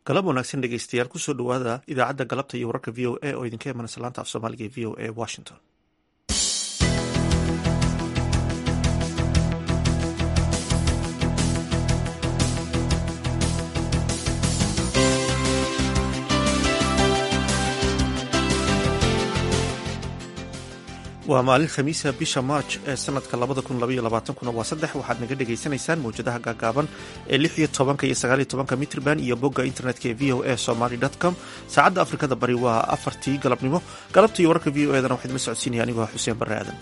galab wanaagsan dhegeystayaal kusoo dhowaada idaacadda galabta iyo wararka v o a oo idinka imanaysa laanta af soomaaliga ee v o a washington waa maalin khamiisa bisha march ee sanadka kuna waa saddex waxaad naga dhegaysanaysaan mawjadaha gaagaaban ee lix iyo tobanka iyo sagaal iyo tobanka mitrban iyo bogga internetka ee v o a somaly com saacadda afrikada bari waa afartii galabnimo galabta iyo wararka v o edana waxaa idinla socodsiinaya anigoo xuseen barre aadan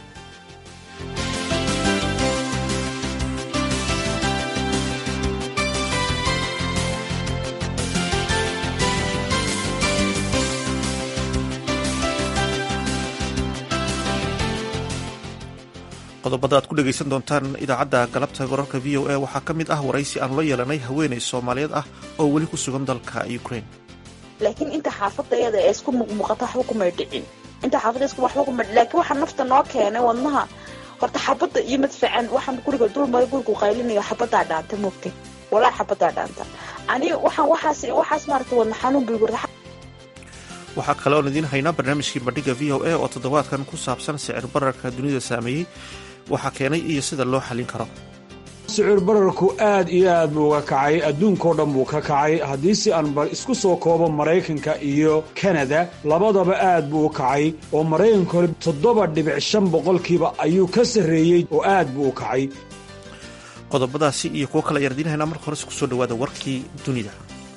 qodobada aad ku dhegaysan doontaan idaacadda galabta wararka v o a waxaa ka mid ah waraysi aanu la yeelanay haweeney soomaaliyeed ah oo weli ku sugan dalka ukraine laakiin inta xaafadayada ee isku muuqmuuqata waxba kumay dhicin inta xaafada isku waxba kuma laakiin waxaa nafta noo keenay wadnaha horta xabadda iyo madfacan waxaan guriga dulmada gurigu qaylinayo xabadaa dhaanta moogtay walaa xabadaa dhaanta ani waxaan waxaas waxaas maaragtay wadna xanuun bay gurda waxaa kale oon idiin haynaa barnaamijkii bandhiga v o a oo toddobaadkan ku saabsan sicir bararka dunida saameeyey waxaa keenay iyo sida loo xallin karo sicir bararku aad iyo aad buu uga kacay adduunkao dhan buu ka kacay haddii si aan isku soo koobo maraykanka iyo kanada labadaba aad buu u kacay oo maraykanka hore toddoba dhibic shan boqolkiiba ayuu ka sarreeyey oo aad buu u kacay qodobadaasi iyo kuwo kale ayaan idiin haynaa marka hores kusoo dhawaada warkii dunida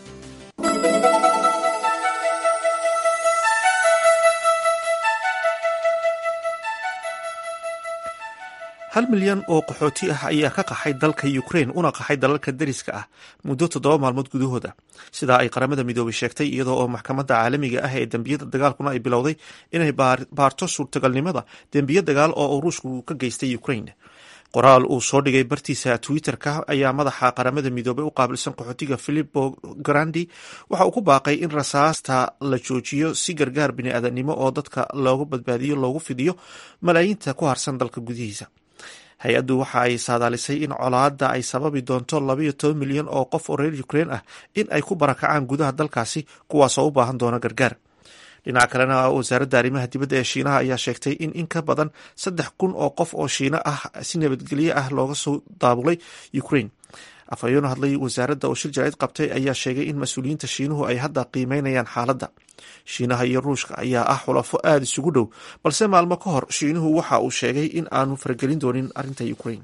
hal milyan oo qaxooti ah ayaa ka qaxay dalka ukraine una qaxay dalalka dariska ah muddo toddoba maalmood gudahooda sidaa ay qaramada midoobay sheegtay iyadoo oo maxkamadda caalamiga ah ee dembiyada dagaalkuna ay bilowday inay baarto suurtagalnimada dembiyo dagaal oo uu ruushku ka geystay ukraine qoraal uu soo dhigay bartiisa twitter-ka ayaa madaxa qaramada midoobay u qaabilsan qaxootiga philipo grandi waxa uu ku baaqay in rasaasta la joojiyo si gargaar bini-aadanimo oo dadka loogu badbaadiyo loogu fidiyo malaayiinta ku harsan dalka gudihiisa hay-addu waxa ay saadaalisay in colaadda ay sababi doonto labayo toban milyan oo qof oo reer ukraine ah in ay ku barakacaan gudaha dalkaasi kuwaasoo u baahan doona gargaar dhinaca kalena wasaaradda arrimaha dibadda ee shiinaha ayaa sheegtay in in ka badan saddex kun oo qof oo shiino ah si nabadgelyo ah looga soo daabulay ukraine afhayeeno hadlay wasaaradda oo shir jarayd qabtay ayaa sheegay in mas-uuliyiinta shiinuhu ay hadda qiimeynayaan xaaladda shiinaha iyo ruushka ayaa ah xulafo aada isugu dhow balse maalmo ka hor shiinuhu waxa uu sheegay in aanu faragelin doonin arrinta ukraine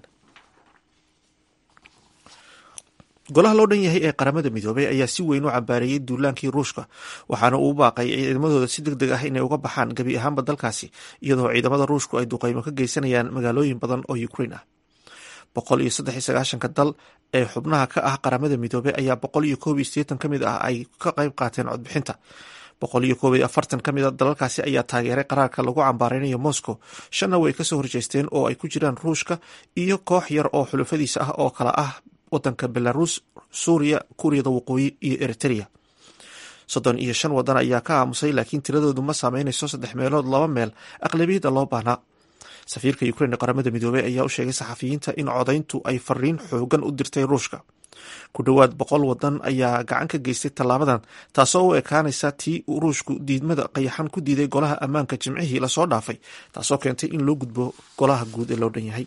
golaha loo dhan yahay ee qaramada midoobay ayaa si weyn u cambaareeyey duulaankii ruushka waxaana uu baaqay ciidamadooda si deg deg ah inay uga baxaan gebi ahaanba dalkaasi iyadoo ciidamada ruushku ay duqeymo ka geysanayaan magaalooyin badan oo ukraine ah boqol iyo saddex iyo sagaashanka dal ee xubnaha ka ah qaramada midoobey ayaa boqol iyo koob iyo sideetan ka mid ah ay ka qayb qaateen codbixinta boqol iyo koob iyo afartan ka mid a dalalkaasi ayaa taageeray qaraarka lagu cambaareynayo moscow shanna way kasoo horjeesteen oo ay ku jiraan ruushka iyo koox yar oo xulufadiisa ah oo kala ah wadanka belarus suuriya kuuriyada waqooyi iyo eritrea soddon iyo shan wadan ayaa ka aamusay laakiin tiradoodu ma saameynayso saddex meelood laba meel aqlabiyadda loo baahnaa safiirka ukraine qaramada midoobey ayaa u sheegay saxafiyiinta in codayntu ay fariin xoogan u dirtay ruushka ku dhowaad boqol wadan ayaa gacan ka geystay tallaabadan taasoo u ekaanaysa tii ruushku diidmada qayaxan ku diiday golaha ammaanka jimcihii lasoo dhaafay taasoo keentay in loo gudbo golaha guud ee loo dhan yahay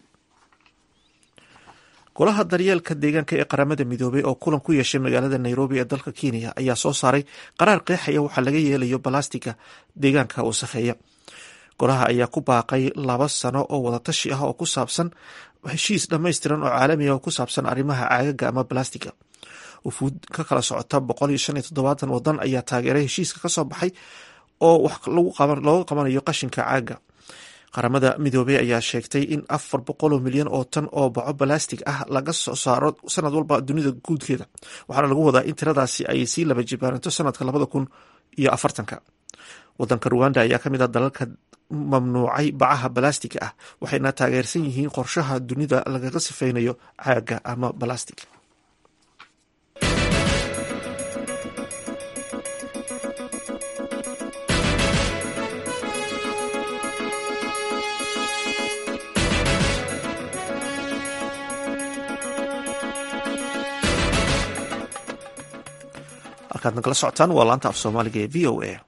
golaha daryeelka deegaanka ee qaramada midoobey oo kulan ku yeeshay magaalada nairobi ee dalka kenya ayaa soo saaray qaraar qeexaya waxaa laga yeelayo balastiga deegaanka wasakheeya golaha ayaa ku baaqay laba sano oo wadatashi ah oo ku saabsan heshiis dhammaystiran oo caalamiga oo ku saabsan arrimaha caagaga ama balastiga wufuud ka kala socota boqol iyo shan iyo toddobaatan wadan ayaa taageeray heshiiska kasoo baxay oo wax looga qabanayo qashinka caaga qaramada midoobey ayaa sheegtay in afar boqoloo milyan oo tan oo baco balastig ah laga soo saaro sanad walba dunida guudkeeda waxaana lagu wadaa in tiradaasi ay sii laba jibaaranto sanadka labada kun iyo afartanka wadanka ruwanda ayaa ka mid ah dalalka mamnuucay bacaha balastiga ah waxayna taageersan yihiin qorshaha dunida lagaga sifeynayo caaga ama balastig halkaad nagala socotaan waa laanta af soomaaliga ee v o a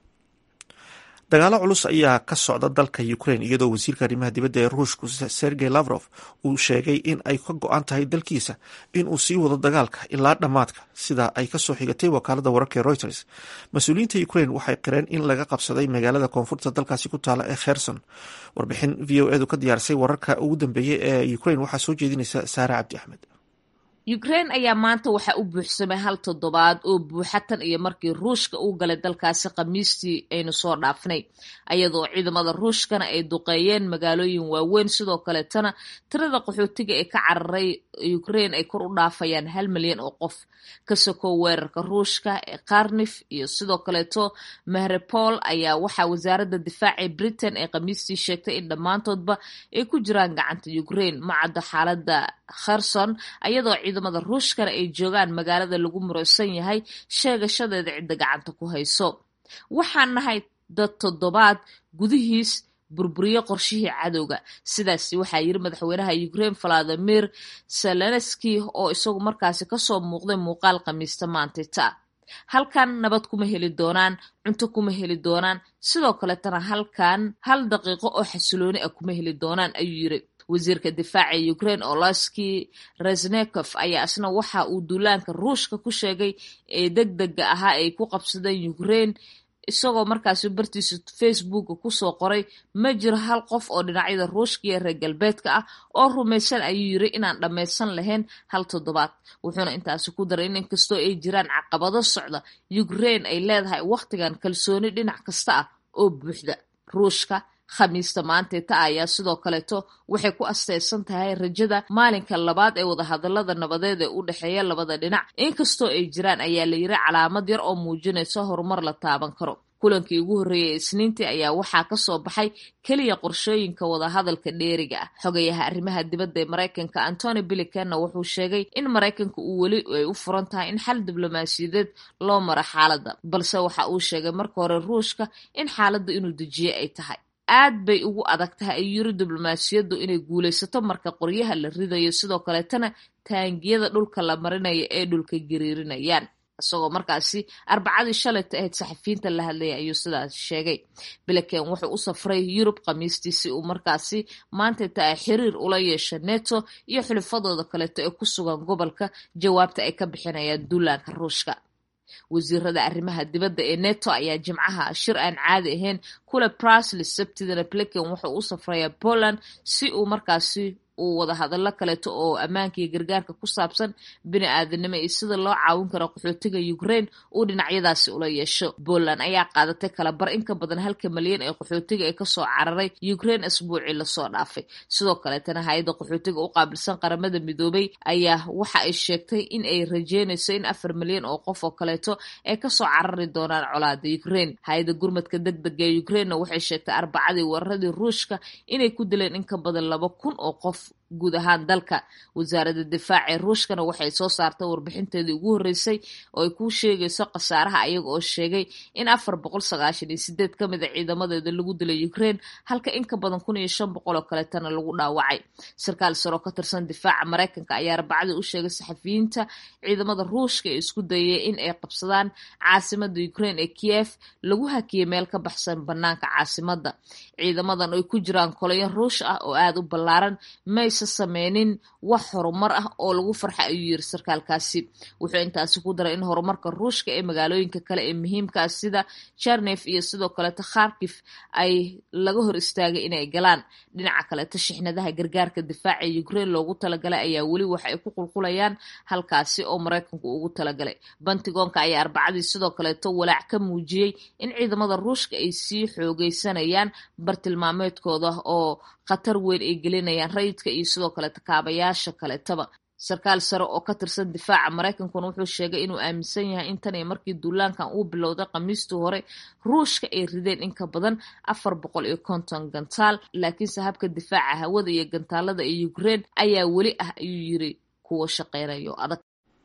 dagaalo culus ayaa ka socda dalka ukraine iyadoo wasiirka arrimaha dibadda ee ruushku sergey lavrof uu sheegay in ay ka go-an tahay dalkiisa in uu sii wado dagaalka ilaa dhammaadka sida ay kasoo xigatay wakaalada wararka ee reuters mas-uuliyiinta ukraine waxay qireen in laga qabsaday magaalada koonfurta dalkaasi ku taala ee kherson warbixin v o edu ka diyaarisay wararka ugu dambeeyey ee ukraine waxaa soo jeedinaysa saare cabdi axmed ukraine ayaa maanta waxaa u buuxsamay hal toddobaad oo buuxa tan iyo markii ruushka uu galay dalkaasi khamiistii aynu soo dhaafnay ayadoo ciidamada ruushkana ay duqeeyeen magaalooyin waaweyn sidoo kaleetana tirada qaxootiga ee ka cararay ukraine ay kor u dhaafayaan hal milyan oo qof ka sokow weerarka ruushka ee karnif iyo sidoo kaleeto mahrepol ayaa waxaa wasaaradda difaaca britain ee khamiistii sheegtay in dhammaantoodba ay ku jiraan gacanta ukraine ma caddo xaalada kherson ayadoo ciidamada ruushkana ay joogaan magaalada lagu muraysan yahay sheegashadeeda cidda gacanta ku hayso waxaan nahay dad toddobaad gudihiis burburiyo qorshihii cadowga sidaasi waxaa yiri madaxweynaha ukraine valadimir zelenski oo isagu markaasi kasoo muuqday muuqaal khamiista maantita halkan nabad kuma heli doonaan cunto kuma heli doonaan sidoo kaletana halkan hal daqiiqo oo xasilooni ah kuma heli doonaan ayuu yiri wasiirka difaaca ukraine oloski resnekof ayaa isna waxa uu duulaanka ruushka ku sheegay ee deg dega ahaa ay ku qabsadeen ukraine isagoo markaasi bartiisa facebooka kusoo qoray ma jiro hal qof oo dhinacyada ruushka iyo reer galbeedka ah oo rumaysan ayuu yiri inaan dhammaysan lahayn hal toddobaad wuxuuna intaasi ku daray in inkastoo ay jiraan caqabado socda ukraine ay leedahay wakhtigan kalsooni dhinac kasta ah oo buuxda ruushka khamiista maanteeta ayaa sidoo kaleeto waxay ku asteysan tahay rajada maalinka labaad ee wadahadalada nabadeed ee u dhexeeya labada dhinac inkastoo ay jiraan ayaa la yiri calaamad yar oo muujinaysa horumar la taaban karo kulankii ugu horreeyay isniintii ayaa waxaa kasoo baxay keliya qorshooyinka wadahadalka dheeriga ah xogayaha arrimaha dibadda ee maraykanka antony bilicanna wuxuu sheegay in maraykanka uu weli ay u furan tahay in xal diblomaasiyadeed loo maro xaaladda balse waxa uu sheegay marka hore ruushka in xaaladda inuu dejiye ay tahay aad bay ugu adag tahay ayuu yiri diblomaasiyaddu inay guulaysato marka qoryaha la ridayo sidoo kaleetana taangiyada dhulka la marinayo ee dhulka gariirinayaan isagoo markaasi arbacadii shalayta ahayd saxafiyiinta la hadlaya ayuu sidaas sheegay biliken wuxuu u safray yurub khamiistii si uu markaasi maantayta ay xiriir ula yeesha neto iyo xulifadooda kaleeto ee ku sugan gobolka jawaabta ay ka bixinayaan duulaanka ruushka wasiirada arrimaha dibadda ee neto ayaa jimcaha shir aan caadi ahayn kule brasli sabtidana bliken wuxuu u safrayaa poland si uu markaasi uu wadahadallo kaleeto oo ammaanka iyo gargaarka ku saabsan bini aadanimo iyo sida loo caawin karo qaxootiga ukraine uu dhinacyadaasi ula yeesho poland ayaa qaadatay kala bar in ka badan halka malyan ee qaxootiga ee kasoo cararay ukraine asbuucii lasoo dhaafay sidoo kaleetana hay-adda qaxootiga u qaabilsan qaramada midoobay ayaa waxa ay sheegtay in ay rajeynayso in afar milyan oo qof oo kaleeto ay kasoo carari doonaan colaada ukraine hay-adda gurmadka deg dega ee ukrainena waxay sheegtay arbacadii weeraradii ruushka inay ku dileen in ka badan laba kun oo qof guud ahaan dalka wasaaradda difaaca ee ruushkana waxay soo saartay warbixinteedii ugu horreysay oo ay ku sheegayso khasaaraha ayaga oo sheegay in afar boqol sagaashan iyo sideed ka mid a ciidamadeeda lagu dilay ukraine halka in ka badan kun iyo shan boqol oo kaleetana lagu dhaawacay sarkaal sare oo ka tirsan difaaca maraykanka ayaa arbacadii u sheegay saxafiyiinta ciidamada ruushka ee isku dayay in ay qabsadaan caasimada ukraine ee kiev lagu hakiyay meel ka baxsan banaanka caasimada ciidamadan ay ku jiraan kolayan ruush ah oo aada u ballaaran mayse sameynin wax horumar ah oo lagu farxa ayuu yiri sarkaalkaasi wuxuu intaasi ku daray in horumarka ruushka ee magaalooyinka kale ee muhiimka ah sida jarnef iyo sidoo kaleeto kharkif ay laga hor istaagay inay galaan dhinaca kaleeto shixnadaha gargaarka difaaca ee ukraine loogu talagalay ayaa weli waxa ay ku qulqulayaan halkaasi oo maraykanku ugu talagalay bantigoonka ayaa arbacadii sidoo kaleeto walaac ka muujiyey in ciidamada ruushka ay sii xoogeysanayaan bartilmaameedkooda oo khatar weyn ay gelinayaan rayidka iyo sidoo kaleeto kaabayaasha kaleetaba sarkaal sare oo ka tirsan difaaca maraykankuna wuxuu sheegay inuu aaminsan yahay in tan iyo markii duulaankan uu bilowday khamiistii hore ruushka ay rideen in ka badan afar boqol iyo konton gantaal laakiinse habka difaaca hawada iyo gantaalada ee ukraine ayaa weli ah ayuu yiri kuwa shaqeynayo adag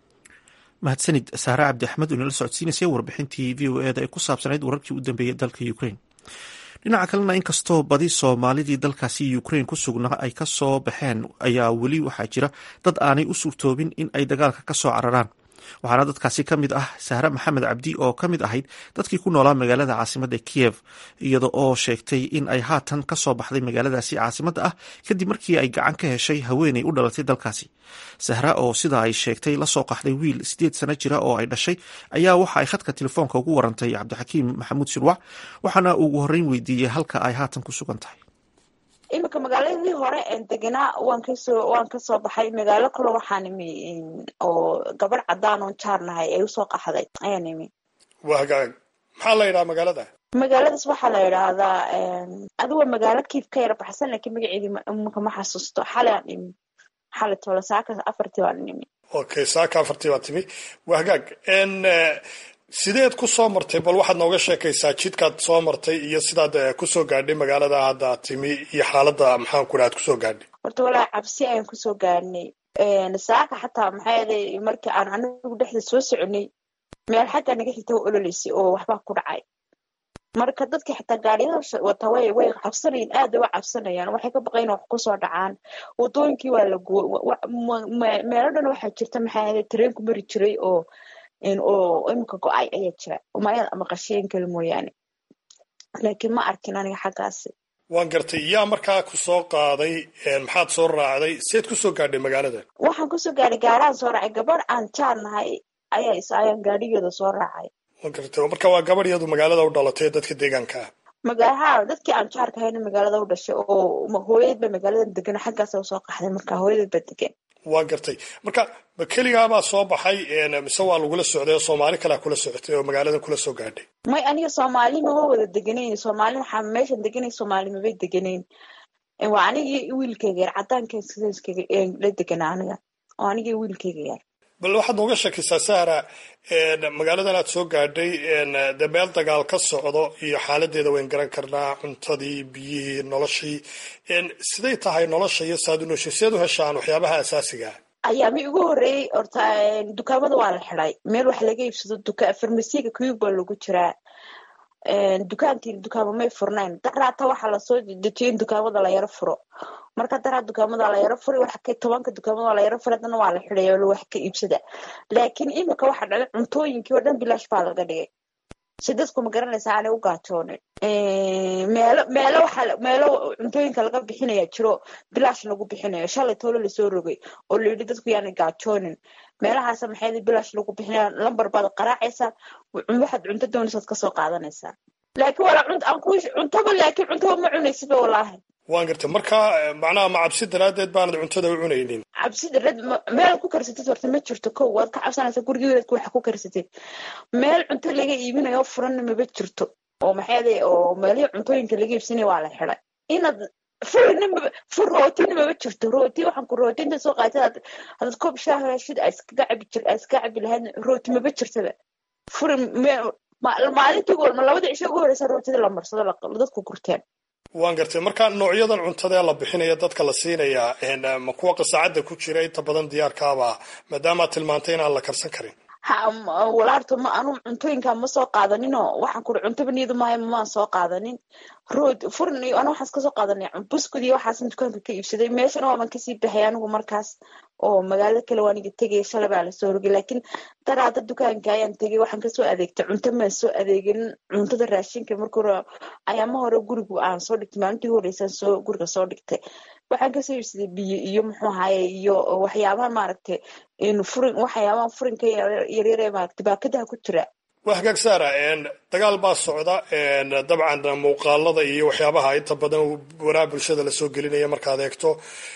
mahadsanid saare cabdi axmed oo inala socodsiinaysay warbixintii v o eda ee ku saabsanayd wararkii u dambeeyey dalka ukraine dhinaca kalena inkastoo badi soomaalidii dalkaasi ukraine ku sugnaa ay ka soo baxeen ayaa weli waxaa jira dad aanay u suurtoobin in ay dagaalka ka soo cararaan waxaana dadkaasi ka mid ah sahre maxamed cabdi oo ka mid ahayd dadkii ku noolaa magaalada caasimadda kiyev iyada oo sheegtay in ay haatan ka soo baxday magaaladaasi caasimadda ah kadib markii ay gacan ka heshay haweeney u dhalatay dalkaasi sahra oo sida ay sheegtay la soo qaxday wiil sideed sano jira oo ay dhashay ayaa waxa ay khadka telefoonka ugu warantay cabdixakiim maxamuud shirwac waxaana ugu horreyn weydiiyey halka ay haatan ku sugan tahay iminka magaaladii hore en deganaa waan kasoo waan kasoo baxay magaalo kale waxaan imi oo gabadh cadaan oon jaarnahay ay usoo qaxday ayaan imi waa hagaag maxaa la yidhaha magaalada magaaladaas waxaa la yidhaahdaa adigo magaalo kiif ka yara baxsan laakiin magaceedii iminka ma xasuusto xalay aan imi xalay toole saaka afartii baan imi okay saaka afartii baa timi waa hagaag n sideed ku soo martay bal waxaad nooga sheekaysaa jidkaad soo martay iyo sidaad kusoo gaadhay magaalada hadda timi iyo xaaladda maxaan ku dhaha ad kusoo gaadhay horta walaa cabsi ayaan kusoo gaadhnay saaka xataa maxaa yeelay markii aan anigu dhexda soo soconay meel xagga naga xigta wa ololeysay oo waxbaa ku dhacay marka dadka xitaa gaadiyada wata way way cabsanayeen aad way cabsanayaan waxay ka baqayn wax kusoo dhacaan wadooyinkii waa la guo meelo dhan waxaa jirta maxaa yeelay tareenku mari jiray oo oo iminka go-ay ayaa jira umayada ama qasheen kale mooyaane laakiin ma arkin aniga xaggaasi waan gartay yaa markaa ku soo qaaday maxaad soo raacday seed kusoo gaadhay magaalada waxaan kusoo gaadhay gaarahaan soo raacay gabadh aan jaarnahay ayaa is ayaan gaadhigeeda soo raacay waan gartay marka waa gabadh iyadu magaalada u dhalatay dadka deegaanka ah magaha dadkii aan jaarka hayna magaalada u dhashay oo hooyad ba magaalada degan xaggaasa usoo qaxday marka hooyadad ba degan waa gartay marka ma keligaabaa soo baxay mise waa lagula socday oo soomaali kalea kula socotay oo magaaladan kula soo gaadhay may aniga soomaali mama wada deganayn soomaali waxaa meeshan deganay soomaali mabay deganayn waa anigii wiilkayga yar cadaanka la deganaa aniga oo anigii wiilkayga yar bal waxaad nooga sheekaysaa sahra magaaladan aad soo gaadhay de meel dagaal ka socdo iyo xaaladeeda wayn garan karnaa cuntadii biyihii noloshii siday tahay nolosha iyo saad u nooshay sideed u heshaan waxyaabaha asaasiga ayaa mi ugu horreeyey horta dukaamada waa la xiday meel wax laga iibsado duka farmasiyaga kuyug baa lagu jiraa dukaantii dukaamo may furnayn daraata waxaa lasoo dejiyay in dukaamada la yaro furo marka daraa dukaamada la yaro furay waxa ka tobanka dukaamada la yaro furay haddana waa la xidhay oo wax ka iibsada laakiin imika waxa dhacay cuntooyinkii oo dhan bilaash baa laga dhigay si dadku ma garanaysa aanay u gaajoonin meelo meelo waxa meelo cuntooyinka laga bixinaya jiro bilaash lagu bixinayo shalay toolo lasoo rogay oo la yidhi dadku yaanay gaajoonin meelahaasa maxay bilaash lagu bixinaya lambar baad qaraacaysaa waxaad cunto doonaysaad kasoo qaadanaysaa laakiin wala cunt aan ku cuntaba laakiin cuntaba ma cunaysiba walaahi waan gartay marka macnaha ma cabsi daraadeed baanad cuntada u cunaynin cabsi darad meel ku karsatid horta ma jirto kow waad ka cabsanaysaa gurigeedaad waxa ku karsatid meel cunto laga iibinayo furanna maba jirto oo maxay oo meelihii cuntooyinka laga iibsanaya waa la xiday inaad furina fur rootina maba jirto rooti waxaan ku rooti inta soo qaatay hadaad koob shaah heshid aa iskaga cabi jir aa iskaga cabi lahayd rooti maba jirtaba furi maalintii goolma labadii cisho ugu horeysa rootida la marsado dadku gurteen waan gartay marka noocyadan cuntada ee la bixinaya dadka la siinayaa ma kuwa qasaacadda ku jira inta badan diyaarkaaba maadaamaad tilmaantay inaan la karsan karin walaarto ma anu cuntooyinka ma soo qaadaninoo waxaan kuri cuntaba niyadu maayo maan soo qaadanin rood furin iyo anu waxaas kasoo qaadanay buskud iyo waxaasan dukaanka ka iibsaday meeshana waaban kasii baxay anigu markaas oo magaalada kale waa aniga tegay shalay baa lasoo rogay laakiin daraada dukaanka ayaan tegay waxaan kasoo adeegtay cunto maan soo adeegin cuntada raashinka marka hore ayaama hore gurigu aan soo dhigtay maalintii horeysaan soo guriga soo dhigtay waxaan kasoo iibsaday biyo iyo muxuu ahaye iyo waxyaabaha maaragtay furin waxyaabaha furinka yaryare maaragtay baakadaha ku jira waa hagaag saara dagaal baa socda dabcan muuqaalada iyo waxyaabaha inta badan waraha bulshada lasoo gelinaya markaad eegto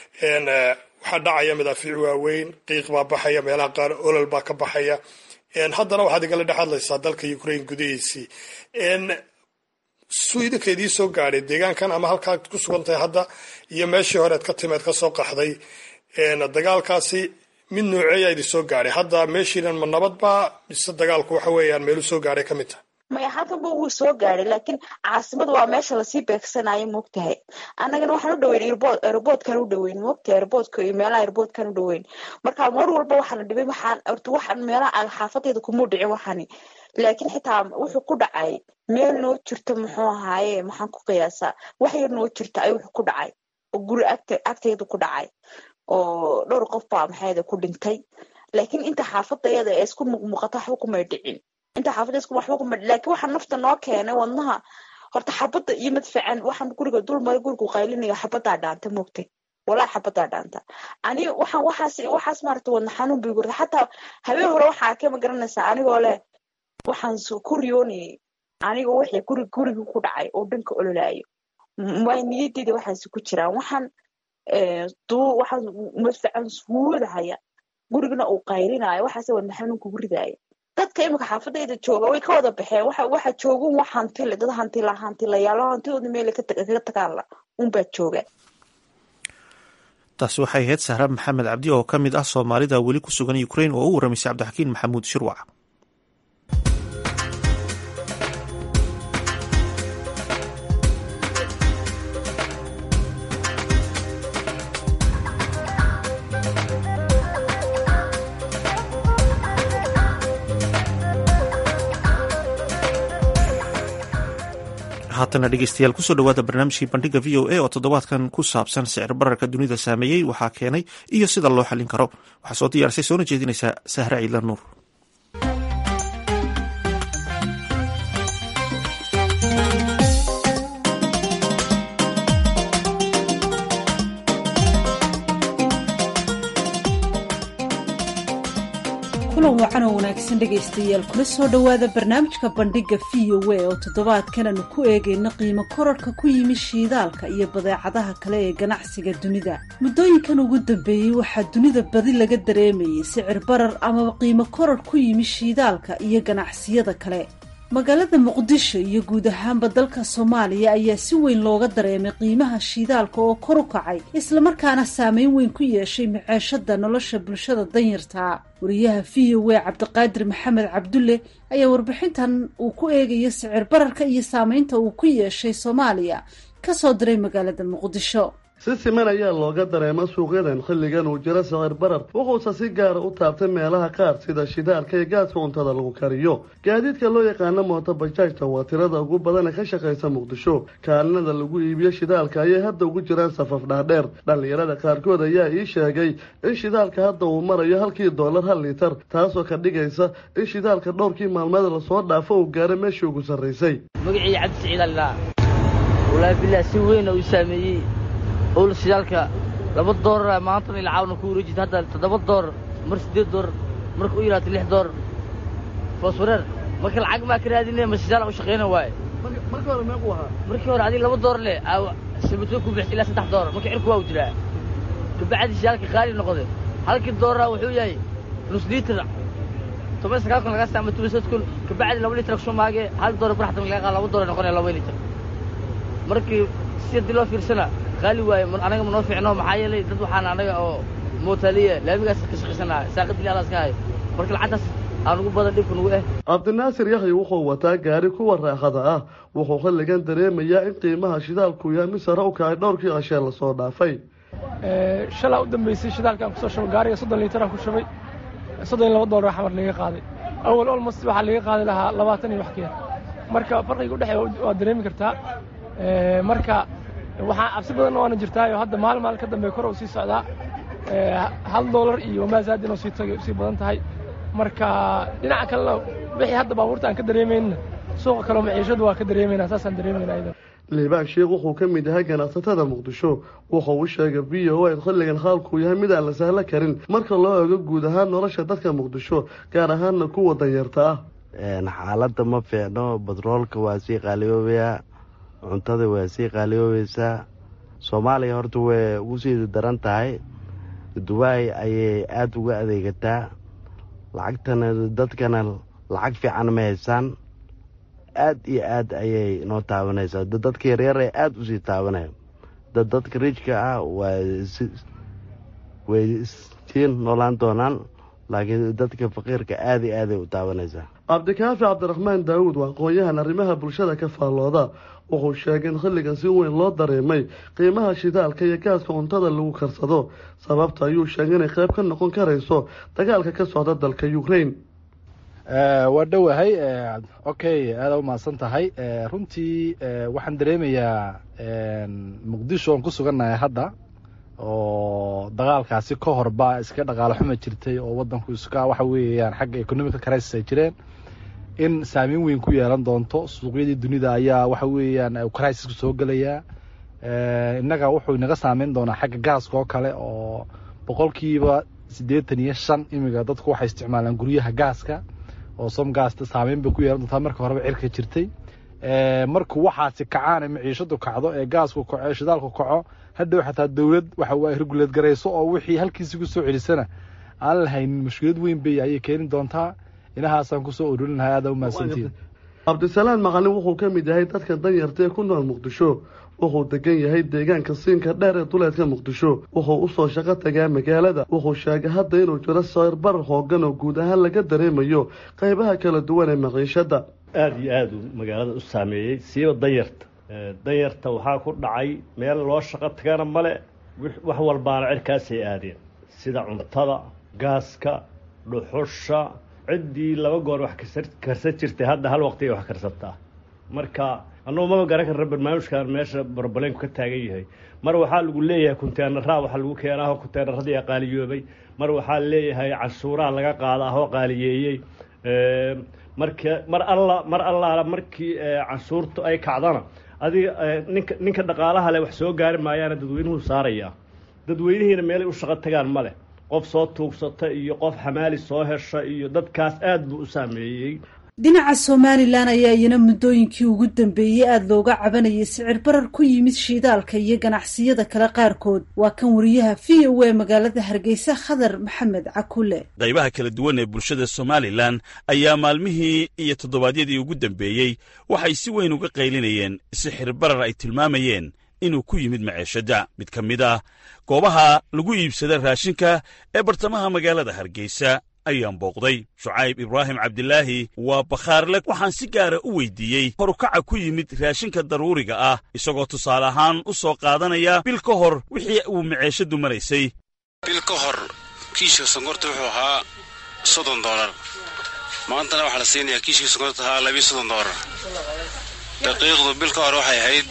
waxaa dhacaya madaafiic waaweyn qiiq baa baxaya meelaha qaar olol baa ka baxaya haddana waxaad igala dhex hadlaysaa dalka ukraine gudihiisii suu idinka idii soo gaadhay deegaankan ama halkaad ku sugan tahay hadda iyo meeshii horead ka timeed ka soo qaxday dagaalkaasi mid nooceeyaa idin soo gaadhay hadda meeshiinan ma nabad baa mise dagaalku waxa weeyaan meelu soo gaadhay ka mid tahay maya halkanba wuu soo gaadhay laakiin caasimada waa meesha lasii beegsanayo moogtahay annagana waxaan u dhaweyn airbood airboodkan u dhaweyn moogtahay airboodka iyo meelaha airboodkan u dhaweyn marka mar walba waxaana dhibay waxaan horta waxaan meelaha xaafadayda kumuu dhicin waxani laakiin xitaa wuxuu ku dhacay meel noo jirta muxuu ahaaye maxaan ku qiyaasaa wax yar noo jirta ay wuxuu ku dhacay oo guri agta agtayda ku dhacay oo dhowr qof baa maxayda ku dhintay laakiin inta xaafadayada ee isku muuqmuuqata waxba kumay dhicin inta xaafada isku waxba kuma laakiin waxaa nafta noo keenay wadnaha horta xabadda iyo madfacan waxaan guriga dulmara gurigu qaylinayo xabadaa dhaanta moogtay walaa xabadaa dhaanta ani waxaan waxaas waxaas maarata wadna xanuun bay gurta xataa habeen hore waxaa arkay ma garanaysaa anigoo leh waxaan ku riyoonayay anigoo wixii guri guriga ku dhacay oo dhanka ololaayo way niyadeyda waxaasi ku jiraan waxaan duu waxaan madfacan suudahaya gurigana uu qaylinayo waxaase wadna xanuun kugu ridaaya dadka imika xaafadayda jooga way ka wada baxeen waxa waxa joogun wax hantile dad hantila hantilayaalo hantidooda meel kaga tagaala unbaa jooga taasi waxay ahayd sahra maxamed cabdi oo ka mid ah soomaalida weli ku sugan ukrain oo u warramaysay cabdixakiin maxamuud shirwac haatana dhegeystayaal kusoo dhawaada barnaamijkii bandhiga v o a oo toddobaadkan ku saabsan sicir bararka dunida saameeyey waxaa keenay iyo sida loo xallin karo waxaa soo diyaarisay soona jeedinaysaa sahre ciidla nuur kulan wacan oo wanaagsan dhegaystayaal kula soo dhowaada barnaamijka bandhigga v o a oo toddobaadkan aanu ku eegayna qiimo korarhka ku yimi shiidaalka iyo badeecadaha kale ee ganacsiga dunida muddooyinkan ugu dambeeyey waxaa dunida badi laga dareemayay sicir barar amaba qiimo korarh ku yimi shiidaalka iyo ganacsiyada kale magaalada muqdisho iyo guud ahaanba dalka soomaaliya ayaa si weyn looga dareemay qiimaha shiidaalka oo kor u kacay islamarkaana saameyn weyn ku yeeshay maceeshada nolosha bulshada danyartaa wariyaha v o a cabdiqaadir maxamed cabdulle ayaa warbixintan uu ku eegayo sicir bararka iyo saameynta uu ku yeeshay soomaaliya kasoo diray magaalada muqdisho si siman ayaa looga dareema suuqyadan xilligan uu jiro sicir barar wuxuuse si gaara u taabtay meelaha qaar sida shidaalka iyo gaaska cuntada lagu kariyo gaadiidka loo yaqaano mooto bajaajta waa tirada ugu badana ka shaqaysa muqdisho kaalinada lagu iibiyo shidaalka ayay hadda ugu jiraan safaf dhaadheer dhallinyarada qaarkood ayaa ii sheegay in shidaalka hadda uu marayo halkii doolar hal liitar taasoo ka dhigaysa in shidaalka dhowrkii maalmeed lasoo dhaafo uu gaaro meeshii ugu sarraysay magacii cabdi siciidalilaa walaahi bilah si weyna uu saameeyey owl shidaalka laba doolara maantana ilcaawna ku wareejita hadda toddoba doorar mar siddeed doorar marka u yidhaahto lix doorar fooswareer marka lacag maa ka raadine ma shidaal u shaqayna waaye markii hore meequu ahaa markii hore adiga laba doorar leh sabatoo ku bixisa ilaa saddex doorar marka cirku waa u jiraa kabacdi shidaalka qaali noqday halkii doolara wuxuu yahay nus liitar toban sagaal kun laga saama toban sad kun kabacdi laba liitar kusoo maagee hal doorar barxatan laga qaada laba doorar noqonaya laba liitar markii si haddii loo fiirsana qaali waaye anaga ma noo fiicno maxaa yeelay dad waxaan anaga oo mootaliya laamigaas ka shaqaysanaa saaqadii alaas ka hayo marka lacagtaas aan ugu badan dhibka nugu eh cabdinaasir yaxya wuxuu wataa gaari kuwa raaxada ah wuxuu xilligan dareemayaa in qiimaha shidaalku yahay mid sare u kacay dhowrkii cashee lasoo dhaafay shalaa u dambeysay shidaalkaan kusoo shubay gaariga soddon liitaraan ku shubay soddon iyo laba doolar xamar laga qaaday awal olmost waxaa laga qaadi lahaa labaatan iyo wax keer marka farqiga udhexeeya waa dareemi kartaa marka waxaa cabsi badanna waana jirtaayo hadda maalin maalin ka dambe kor u sii socdaa hal doolar iyo maasaad inuu sii tagay usii badan tahay marka dhinaca kalena wixii hadda baabuurta aan ka dareemayna suuqa kaleo maciishadu waa ka dareemayna saasaan dareemayna aydan liibaan sheekh wuxuu ka mid yahay ganacsatada muqdisho wuxuu u sheegay v o a xilligan xaalkuu yahay mid aan la sahlo karin marka loo eego guud ahaan nolosha dadka muqdisho gaar ahaanna kuwa danyarta ah xaaladda ma fiicno batroolka waa sii qaaliyoobayaa cuntada waa sii qaaliyoobaysaa soomaaliya horta way ugu sii daran tahay dubaay ayay aada uga adeegataa lacagtana dadkana lacag fiican ma haysaan aad iyo aad ayay noo taabanaysaa dadka yaryar ee aada usii taabanaya dadka rijka ah waa way sii noolaan doonaan laakiin dadka faqiirka aada iyo aaday u taabanaysaa cabdikaafi cabdiraxmaan daawuud waa aqoon-yahan arrimaha bulshada ka faallooda wuxuu sheegay in xilligan si weyn loo dareemay qiimaha shidaalka iyo gaaska cuntada lagu karsado sababta ayuu sheegay inay qayb ka noqon karayso dagaalka ka socda dalka ukraine waa dhowahay okay aada u mahadsan tahay runtii waxaan dareemayaa muqdisho oon ku sugannahay hadda oo dagaalkaasi ka horba iska dhaqaalo xuma jirtay oo wadanku iska waxa weeyaan xagga economical crisis ay jireen in saameyn weyn ku yeelan doonto suuqyadii dunida ayaa waxa weeyaan crisisku soo gelayaa innaga wuxuu inaga saameyn doonaa xagga gaaska oo kale oo boqolkiiba siddeetan iyo shan imiga dadku waxay isticmaalaan guryaha gaaska oo som gaasta saameyn bay ku yeelan doontaa marka horeba cirka jirtay markuu waxaasi kacaan ee maciishadu kacdo ee gaasku kaco ee shidaalku kaco hadhow xataa dowlad waxa waa reguleed garayso oo wixii halkiisi ku soo celisana aan lahaynin mushkilad weyn bay ayay keeni doontaa inahaasaan kusoo ururin lahaa aada u mahadsantiin cabdisalaan maqalin wuxuu ka mid yahay dadka danyarta ee ku nool muqdisho wuxuu degan yahay deegaanka siinka dheer ee duleedka muqdisho wuxuu usoo shaqo tagaa magaalada wuxuu sheegay hadda inuu jiro sawir barar hoogan oo guud ahaan laga dareemayo qaybaha kala duwan ee maciishada aada iyo aada uu magaalada u saameeyey siiba danyarta danyarta waxaa ku dhacay meel loo shaqo tagana male wax walbaana cirkaasay aadeen sida cuntada gaaska dhuxusha ciddii laba goor wax karsan jirtay hadda hal waqti ay wax karsataa marka annugu maba garan karna barnaamijkan meesha barbaleenku ka taagan yahay mar waxaa lagu leeyahay kunteenaraa waxaa lagu keenaa kunteenaradii qaaliyoobay mar waxaa leeyahay canshuuraha laga qaada ahoo qaaliyeeyey marka mar alla mar allaala markii canshuurtu ay kacdana adiga ninka ninka dhaqaalaha leh wax soo gaari maayaana dadweynuhu saarayaa dadweynihiina meelay u shaqo tagaan ma leh qof soo tuugsata iyo qof xamaali soo hesha iyo dadkaas aada buu u saameeyey dhinaca somalilan ayaa iyana muddooyinkii ugu dambeeyey aada looga cabanayay sicir barar ku yimid shiidaalka iyo ganacsiyada kale qaarkood waa kan wariyaha v o a magaalada hargeysa khadar maxamed cakule qaybaha kala duwan ee bulshada somalilan ayaa maalmihii iyo toddobaadyadii ugu dambeeyey waxay si weyn uga qaylinayeen sixir barar ay tilmaamayeen inuu ku yimid maceeshadda mid ka mid ah goobaha lagu iibsada raashinka ee bartamaha magaalada hargeysa ayaan booqday shucayb ibraahim cabdilaahi waa bakhaarle waxaan si gaara u weydiiyey horukaca ku yimid raashinka daruuriga ah isagoo tusaale ahaan u soo qaadanaya bil ka hor wixii uu maceeshaddu maraysay bil ka hor kiishka sonkorta wuxuu ahaa soddon doolar maantana waxaa la siinayaa kiishkii sonkorta ahaa labiyo soddon doolar daqiiqdu bil ka hor waxay ahayd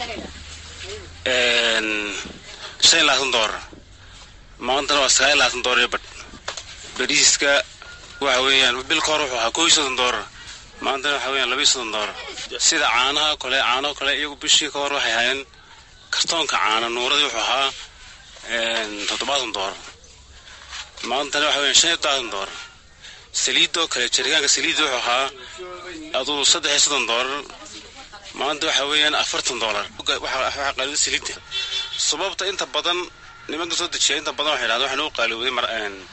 shan iyo labaatan doolar maantana waa sagaal iyo labaatan doolar iyo badh bariiska waxa weeyaan bil ka hor wuxuu ahaa kow iyo soddon doolar maantana waxa weeyaan laba iyo soddon doolar sida caanaha kale caanaho kale iyagu bishii ka hor waxay hayeen kartoonka caana nuuradii wuxuu ahaa toddobaatan doolar maantana waxa weeyaan shan iyo todobaatan doolar saliidoo kale jaritaanka saliidda wuxuu ahaa aduu saddex iyo soddon doolar maanta waxa weeyaan afartan doolar waxaa qaalida saliidda sababta inta badan nimanka soo dejiya inta badan waxay dhahdeen waxaan u qaalowday mar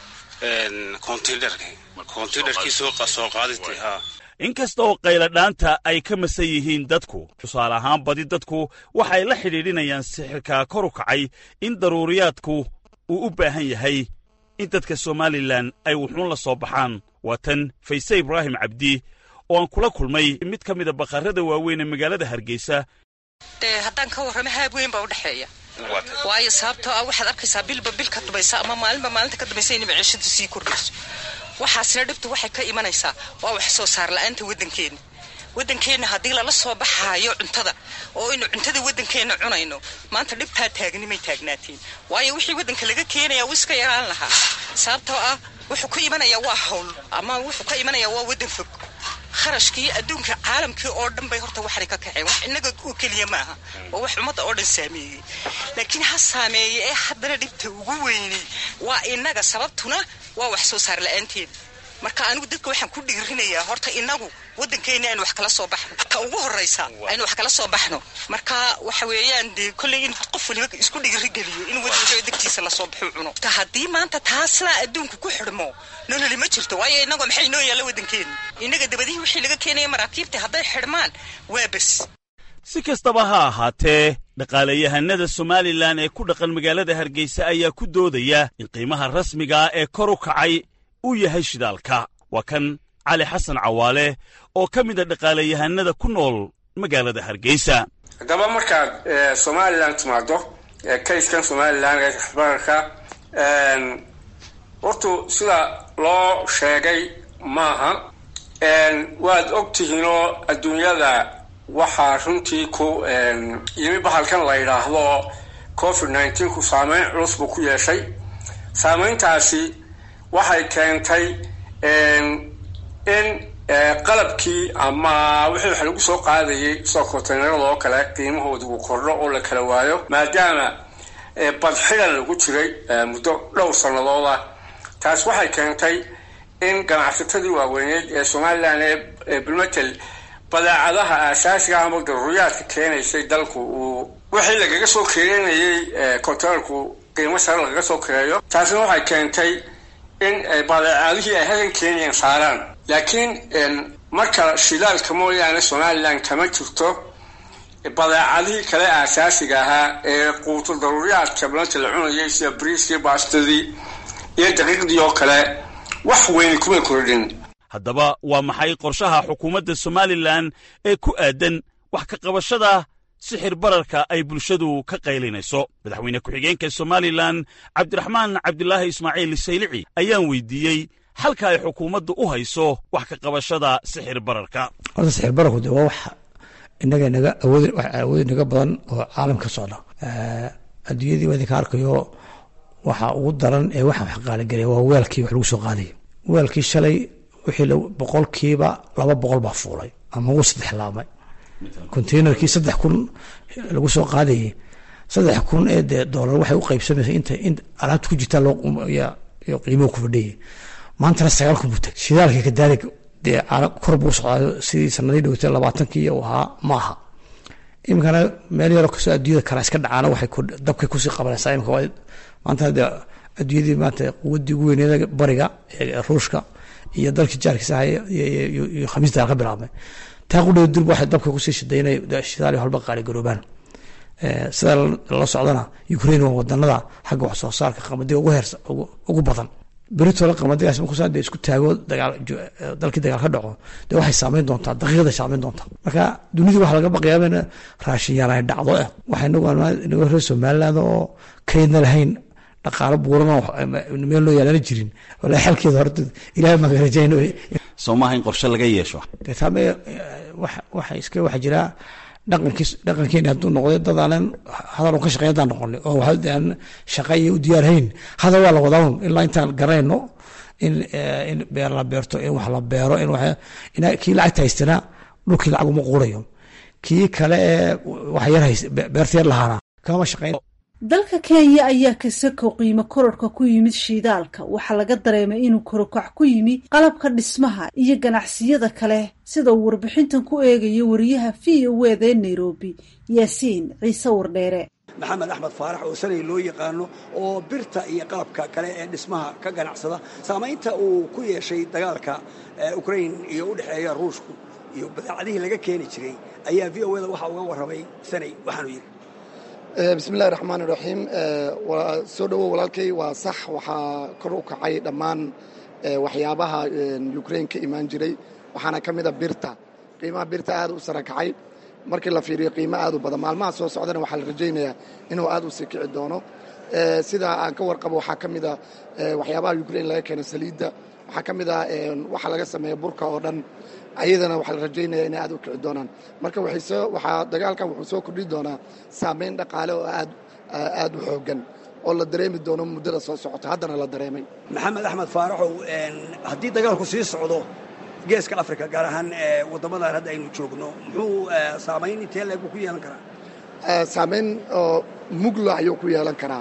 inkasta oo qayladhaanta ay ka masan yihiin dadku tusaale ahaan badi dadku waxay la xidhiidhinayaan sixirkaa kor u kacay in daruuriyaadku uu u baahan yahay in dadka somalilan ay wuxuun la soo baxaan waa tan fayse ibraahim cabdi oo aan kula kulmay mid ka mida bakhaarada waaweyn ee magaalada hargeysa dee haddaan ka warramo haab weyn baa u dhexeeya waayo sababtoo ah waxaad arkaysaa bilba bil ka dambaysa ama maalinba maalinta ka dambaysa inay maciishadu sii kordhayso waxaasina dhibtu waxay ka imanaysaa waa wax soo saar la-aanta waddankeenna waddankeenna haddii lala soo baxaayo cuntada oo aynu cuntada waddankeenna cunayno maanta dhibtaa taagnimay taagnaateen waayo wixii waddanka laga keenaya wuu iska yaraan lahaa sababtoo ah wuxuu ka imanayaa waa hawl ama wuxuu ka imanayaa waa waddan fog kharashkii adduunka caalamkii oo dhan bay horta waxanay ka kaceen wax innaga oo keliya maaha waa wax ummadda oo dhan saameeyey laakiin ha saameeye ee haddana dhibta ugu weynay waa innaga sababtuna waa wax soo saar la-aanteeda marka anigu dadka waxaan ku dhiirinayaa horta innagu waddankeenna aynu wax kala soo baxno ka ugu horraysa aynu wax kala soo baxno marka waxa weeyaan dee kolley in qof waliba isku dhiirigeliyo in waddanka degtiisa lasoo baxo cuno haddii maanta taaslaa adduunku ku xidhmo nololi ma jirto waayo innagoo maxay noo yaalla waddankeenna innaga dabadihii wixii laga keenaya maraakiibta hadday xidhmaan waa bes si kastaba ha ahaatee dhaqaalayahanada somalilan ee ku dhaqan magaalada hargeysa ayaa ku doodaya in qiimaha rasmigaa ee kor u kacay uu yahay shidaalka waa kan cali xasan cawaale oo ka mid a dhaqaalayahanada ku nool magaalada hargeysa haddaba markaad somalilan timaado kayskan somalilan ee bararka hortu sida loo sheegay maaha waad og tihiinoo adduunyada waxaa runtii ku yimi bahalkan la yidhaahdo covid nneteen-ku saameyn culus buu ku yeeshay saameyntaasi waxay keentay in qalabkii ama wixii wax lagu soo qaadayay soo konteynarada oo kale qiimahooda uu kordho oo la kala waayo maadaama badxidan lagu jiray muddo dhowr sannadood ah taas waxay keentay in ganacsatadii waaweyneed ee somalilan ee bilmetel badeecadaha aasaasiga ama daruuriyaadka keenaysay dalku uu wixii lagaga soo keenayay konteynarku qiimo sare lagaga soo kireeyo taasna waxay keentay in badeecadihii ay halkan keeniyaan saaraan laakiin marka shidaalka mooyaane somalilan kama jirto badeecadihii kale aasaasiga ahaa ee quuto daruuriyaadka bilanta la cunayay sida briiskii baastadii iyo daqiiqdii oo kale wax weyni kuma kordhin haddaba waa maxay qorshaha xukuumadda somalilan ee ku aadan wax ka qabashada sixir bararka ay bulshadu ka qaylinayso madaxweyne ku-xigeenka somalilan cabdiraxmaan cabdilaahi ismaaciil saylici ayaan weydiiyey halka ay xukuumaddu u hayso wax ka qabashada sixir bararka horta sixir bararku de waa wax inaga naga awood awood naga badan oo caalam ka socda adduunyadii waa idinka arkayo waxa ugu daran ee waxa wax qaaligelaya waa weelkii wax lagu soo qaadaya weelkii shalay wixii boqolkiiba laba boqol baa fuulay ama ugu saddex laabmay containerkii saddex kun lagu soo qaadayay saddex kun ee dee doolar waxay u qaybsamaysa inta in alaabta ku jirtaa loo qiimuhu ku fadhiyay maantana sagaal kun buu tagay shidaalkii kadaalik dee kor buu socdaayo sidii sanadii dhowtay labaatankii uu ahaa ma aha iminkana meel yaroo kastoo adduunyada kale iska dhacaana waxay dabkay kusii qabanaysaa imika maanta dee adduunyadii maanta quwaddii ugu weyneeda bariga ee ruushka iyo dalkii jaarkiisa ahay iyo khamiista ka bilaabmay taa qudheed durba waxay dabka kusii shidaynay shidaali halba qaali garoobaan sida la socdana ukraine waa wadanada xagga wax soo saarka qamadiga ugu heersa ugu badan beritoola qamadigaas markuusaa dee isku taago dagaal dalkii dagaal ka dhaco dee waxay saameyn doontaa daqiiqda saameyn doontaa marka dunidii waxaa laga baqayaa in raashin yaan ay dhacdo eh waxay inagu inagu reer somaliland oo kaydna lahayn dhaqaalo buuran oo meel loo yaalana jirin walaa xalkeeda horta ilaahay maga rajayno soo maaha in qorshe laga yeesho dee taame waxa iska waxa jiraa dhaqankiis dhaqankeeni hadduu noqday dad aanan hadal ka shaqeyn haddaan noqonay oo waxa aan shaqa iyo u diyaarhayn hadal waa la wadaa ilaa intaan garanayno in in beer la beerto in wax la beero in wax in kii lacagta haystana dhulkii lacag uma quurayo kii kale ee wax yar hayst beerta yar lahaana kama shaqeyn dalka kenya ayaa kasako qiimo kororka ku yimid shiidaalka waxaa laga dareemay inuu korokac ku yimi qalabka dhismaha iyo ganacsiyada kale sida uu warbixintan ku eegayo wariyaha v o wda ee nairobi yaasiin ciise wardheere maxamed axmed faarax oo sanay loo yaqaano oo birta iyo qalabka kale ee dhismaha ka ganacsada saamaynta uu ku yeeshay dagaalka ukrain iyo u dhexeeya ruushku iyo badeecadihii laga keeni jiray ayaa v o da waxaa uga warramay sanay waxaanu yidhi bismillahi raxmaan iraxiim waa soo dhowow walaalkay waa sax waxaa kor u kacay dhammaan waxyaabaha ukrain ka imaan jiray waxaana ka mida birta qiimaha birta aad u sara kacay markii la fiiriyo qiimo aad u badan maalmaha soo socdana waxaa la rajaynayaa inuu aad u sii kici doono sida aan ka warqabo waxaa ka mida waxyaabaha ukrain laga keeno saliidda waxaa ka mid ah waxa laga sameeya burka oo dhan ayadana waxaa la rajaynaya inay aad u kici doonaan marka waxaa dagaalkan wuxuu soo kordhi doonaa saameyn dhaqaale oo aad aad u xoogan oo la dareemi doono muddada soo socota haddana la dareemay maxamed axmed faaraxow haddii dagaalku sii socdo geeska africa gaar ahaan waddamadan hadda aynu joogno muxuu saamayn intee leeg buu ku yeelan karaa saameyn oo mugla ayuu ku yeelan karaa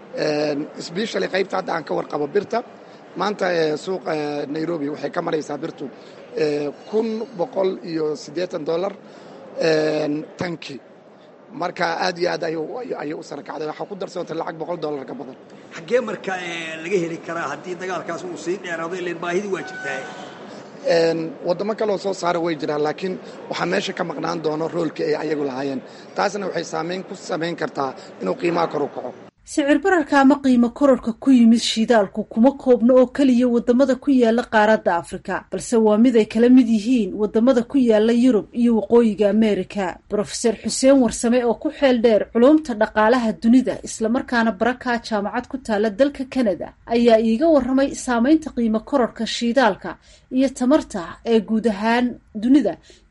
sbeshally qaybta hadda aan ka warqabo birta maanta suuqa nairobi waxay ka maraysaa birtu kun boqol iyo siddeetan dollar tanki marka aad iyo aad ayay u sara kacday waxaa ku darsantay lacag boqol dollar ka badan xaggee marka laga heli karaa haddii dagaalkaas uu sii dheeraado ilan baahidii waa jirtaa waddamo kaleoo soo saara way jiraan laakiin waxaa meesha ka maqnaan doono roolkii ay ayagu lahaayeen taasna waxay saamayn ku samayn kartaa inuu qiimaha kor u kaco sicir bararka ama qiimo kororka ku yimid shiidaalku kuma koobno oo keliya wadamada ku yaala qaaradda afrika balse waa mid ay kala mid yihiin wadamada ku yaala yurub iyo waqooyiga ameerika brofeser xuseen warsame oo ku xeel dheer culumta dhaqaalaha dunida islamarkaana barakaa jaamacad ku taala dalka kanada ayaa iiga waramay saameynta qiimo kororka shiidaalka iyo tamarta ee guud ahaan dunida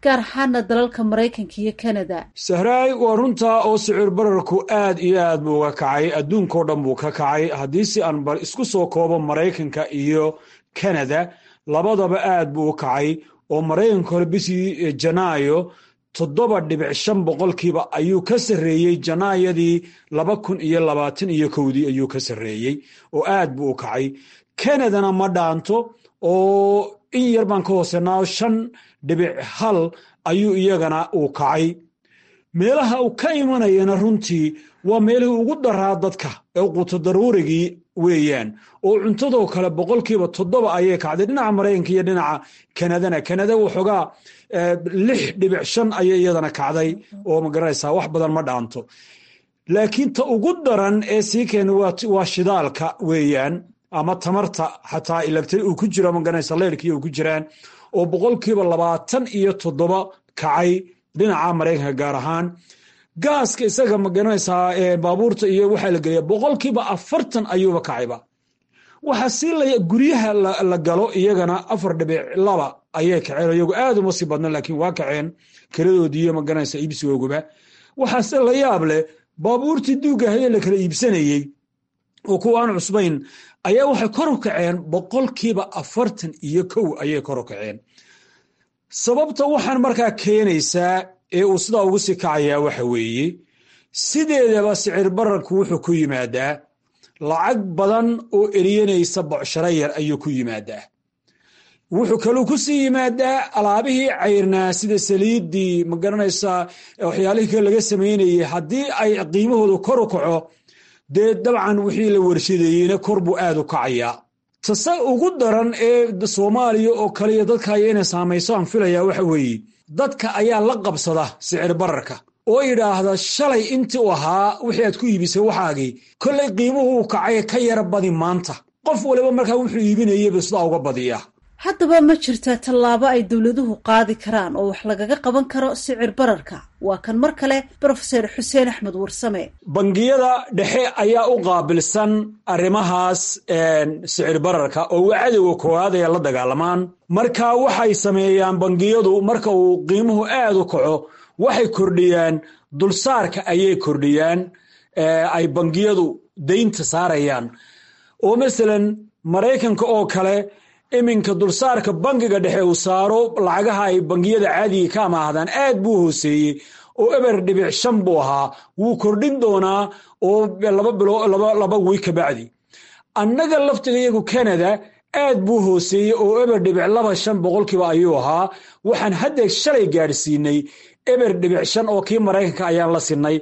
gaar ahaana dalalka maraykanka iyo kanada sahraay waa runtaa oo sicir bararku aad iyo aad buu uga kacay adduunkao dhan buu ka kacay haddii si aan bal isku soo koobo maraykanka iyo kanada labadaba aad buu u kacay oo maraykanka hore bishii janaayo toddoba dhibic shan boqolkiiba ayuu ka sarreeyey janaayadii laba kun iyo labaatan iyo kowdii ayuu ka sarreeyey oo aad buu u kacay kanadana ma dhaanto oo in yar baan ka hoosenaa shan dhibic hal ayuu iyagana uu kacay meelaha uu ka imanayana runtii waa meelihii ugu daraa dadka ee quuto daruurigii weeyaan oo cuntadoo kale boqolkiiba toddoba ayay kacday dhinaca maraykanka iyo dhinaca kanadana kanada waxoogaa lix dhibic shan ayay iyadana kacday oo magaranaysaa wax badan ma dhaanto laakiin ta ugu daran ee sii keena waa shidaalka weeyaan ama tamarta xataa electri uu ku jiro magaranaysa leyrkii uu ku jiraan oo boqolkiiba labaatan iyo toddoba kacay dhinaca maraykanka gaar ahaan gaaska isaga magaranaysaa baabuurta iyo waxaa la geliya boqolkiiba afartan ayuuba kacayba waxaa sii la guryaha la galo iyagana afar dhibic laba ayay kaceen iyagu aad uma sii badna laakiin waa kaceen kiradoodiiyo magaranaysa iibsigooguba waxaase la yaab leh baabuurtii duugahaye la kala iibsanayey oo kuwa aan cusbayn ayaa waxay kor u kaceen boqolkiiba afartan iyo kow ayay kor u kaceen sababta waxaan markaa keenaysaa ee uu sidaa ugu sii kacayaa waxa weeye sideedaba sicir bararku wuxuu ku yimaadaa lacag badan oo eriyanaysa bocsharo yar ayuu ku yimaadaa wuxuu kaluu ku sii yimaadaa alaabihii cayrnaa sida saliiddii magaranaysaa waxyaalihii kale laga samaynayey haddii ay qiimahoodu kor u kaco dee dabcan wixii la warshadeeyeyna kor buu aad u kacayaa tase ugu daran ee soomaaliya oo kale iyo dadka aya inay saamayso aan filayaa waxa weeye dadka ayaa la qabsada sicir bararka oo yidhaahda shalay intii u ahaa wixii aad ku iibisay waxaagii kollay qiimuhu uu kacay ka yara badi maanta qof waliba markaa wuxuu iibinayaba sidaa uga badiya haddaba ma jirtaa tallaabo ay dowladuhu qaadi karaan oo wax lagaga qaban karo sicir bararka waa kan mar kale brofeser xuseen axmed warsame bangiyada dhexe ayaa u qaabilsan arrimahaas sicir bararka oo waa cadowga koowaad ay la dagaalamaan marka waxay sameeyaan bangiyadu marka uu qiimuhu aad u kaco waxay kordhiyaan dulsaarka ayay kordhiyaan ay bangiyadu daynta saarayaan oo masalan maraykanka oo kale iminka dulsaarka bangiga dhexe uu saaro lacagaha ay bangiyada caadiga ka amaahdaan aad buu hooseeyey oo eber dhibic shan buu ahaa wuu kordhin doonaa oo laba bilo laba wiy ka bacdi annaga laftiga iyagu canada aad buu hooseeyey oo eber dhibic laba shan boqolkiiba ayuu ahaa waxaan hadda shalay gaadhsiinay eber dhibic shan oo kii maraykanka ayaan la sinay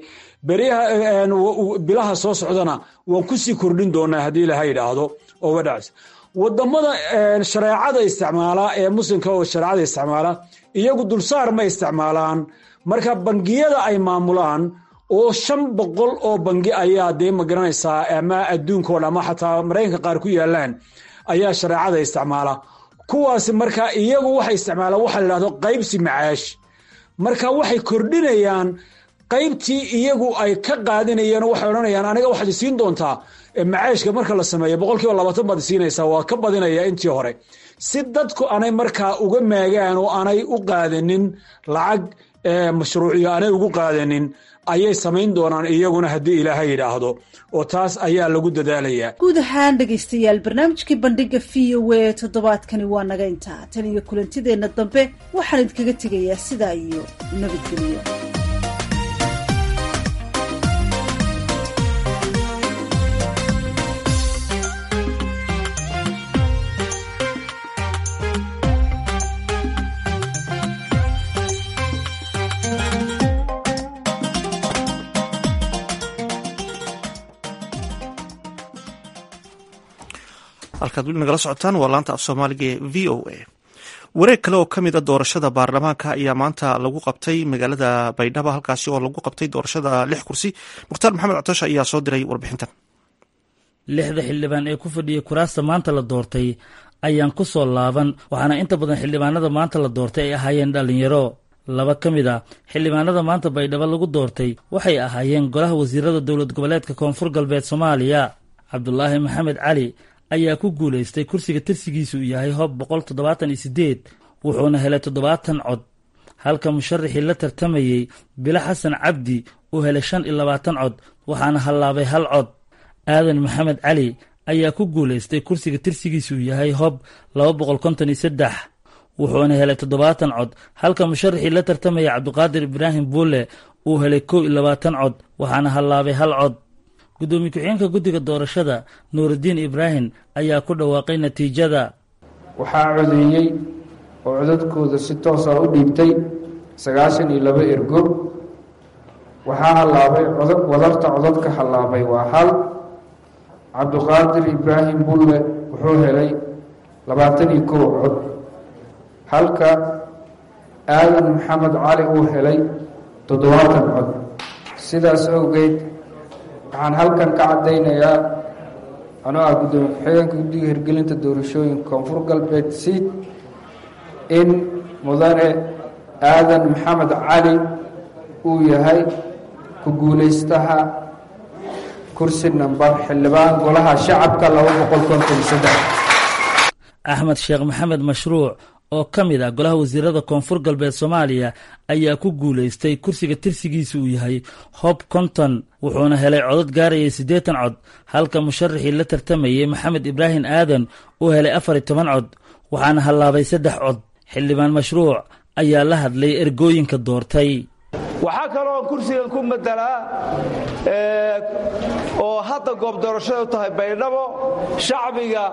bilaha soo socdana waan kusii kordhin doonaa haddii ilaha yidhaahdo oo wadhacs wadamada shareecada isticmaala ee muslimka oo shareecada isticmaala iyagu dulsaar ma isticmaalaan marka bangiyada ay maamulaan oo shan boqol oo bangi ayaa dee magaranaysaa ama adduunkao dhan ama xataa maraykanka qaar ku yaalaan ayaa shareecada isticmaala kuwaasi marka iyagu waxay isticmaalaan waxa la yidhahdo qaybsi macaash marka waxay kordhinayaan qaybtii iyagu ay ka qaadinayeen waxay odhanayaan aniga waxaad isiin doontaa macaashka marka la sameeyo boqolkiiba labaatan baad isiinaysaa waa ka badinaya intii hore si dadku anay markaa uga maagaan oo aanay u qaadanin lacag mashruuciyo aanay ugu qaadanin ayay samayn doonaan iyaguna haddii ilaaha yidhaahdo oo taas ayaa lagu dadaalayaa guud ahaan dhegaystayaal barnaamijkii bandhiga v o a toddobaadkani waa naga intaa tan iyo kulantideenna dambe waxaan idinkaga tegayaa sidaa iyo nabadgelyo halkaad weli nagala socotaan waa laanta af soomaaliga ee v o a wareeg kale oo ka mid a doorashada baarlamaanka ayaa maanta lagu qabtay magaalada baydhabo halkaasi oo lagu qabtay doorashada lix kursi mukhtaar maxamed cotosha ayaa soo diray warbixintan lixda xildhibaan ee ku fadhiyay kuraasta maanta la doortay ayaan ku soo laaban waxaana inta badan xildhibaanada maanta la doortay ay ahaayeen dhallinyaro laba ka mid a xildhibaanada maanta baydhabo lagu doortay waxay ahaayeen golaha wasiirada dowlad goboleedka koonfur galbeed soomaaliya cabdulaahi maxamed cali ayaa ku guulaystay kursiga tirsigiisu uu yahay hob boqol toddobaatan iyo siddeed wuxuuna helay toddobaatan cod halka musharaxii la tartamayey bilo xasan cabdi uu helay shan iyo labaatan cod waxaana hallaabay hal cod aadan maxamed cali ayaa ku guulaystay kursiga tirsigiisuu yahay hob laba boqol konton iyo saddex wuxuuna helay toddobaatan cod halka musharaxii la tartamaya cabdiqaadir ibraahim buule uu helay kow iyo labaatan cod waxaana hallaabay hal cod guddoomiye ku-xigeenka guddiga doorashada nuurudiin ibraahim ayaa ku dhawaaqay natiijada waxaa codeeyey oo codadkooda si toosa u dhiibtay sagaashan iyo laba ergo waxaa hallaabay wadarta codadka hallaabay waa hal cabdiqaadir ibraahim bulle wuxuu helay labaatan iyo kow cod halka aadan maxamed cali uu helay toddobaatan cod sidaas awgeed waxaan halkan ka caddaynayaa anoo ah guddoomiye ku-xigeenka guddiga hirgelinta doorashooyinka koonfur galbeed siid in mudane aadan maxamed cali uu yahay ku guulaystaha kursi nambar xildhibaan golaha shacabka laba boqol konton saddex axmed sheekh maxamed mashruuc oo ka mid ah golaha wasiirada koonfur galbeed soomaaliya ayaa ku guulaystay kursiga tirsigiisa uu yahay hob konton wuxuuna helay codad gaarayay siddeetan cod halka musharaxii la tartamayey maxamed ibraahim aadan uu helay afar iyo toban cod waxaana hallaabay saddex cod xildhibaan mashruuc ayaa la hadlay ergooyinka doortay waxaa kaloo kursigan ku madelaa oo hadda goob doorashada u tahay baydhabo shacbiga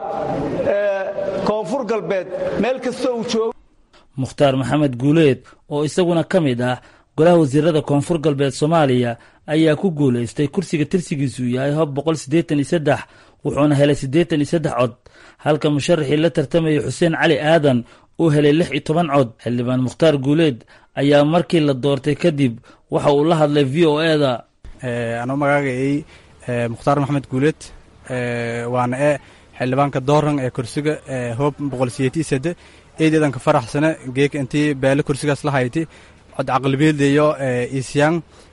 koonfur galbeed meel kasta uu joogo mukhtaar maxamed guuleed oo isaguna ka mid ah golaha wasiirada koonfur galbeed soomaaliya ayaa ku guulaystay kursiga tirsigiisuu yahay hob boqol siddeetan iyo saddex wuxuuna helay siddeetan iyo saddex cod halka musharaxii la tartamayay xuseen cali aadan uu helay lix iyo toban cod xildhibaan mukhtaar guuleed ayaa markii la doortay kadib waxa uu la hadlay v o eda anuu magaagayay mukhtaar maxamed guuleed waana e xildhibaanka dooran ee kursiga hoob boqol siyeeti sade eedeedan ka faraxsane geeka intii beele kursigaas la hayti cod caqlibeeldeyo isyang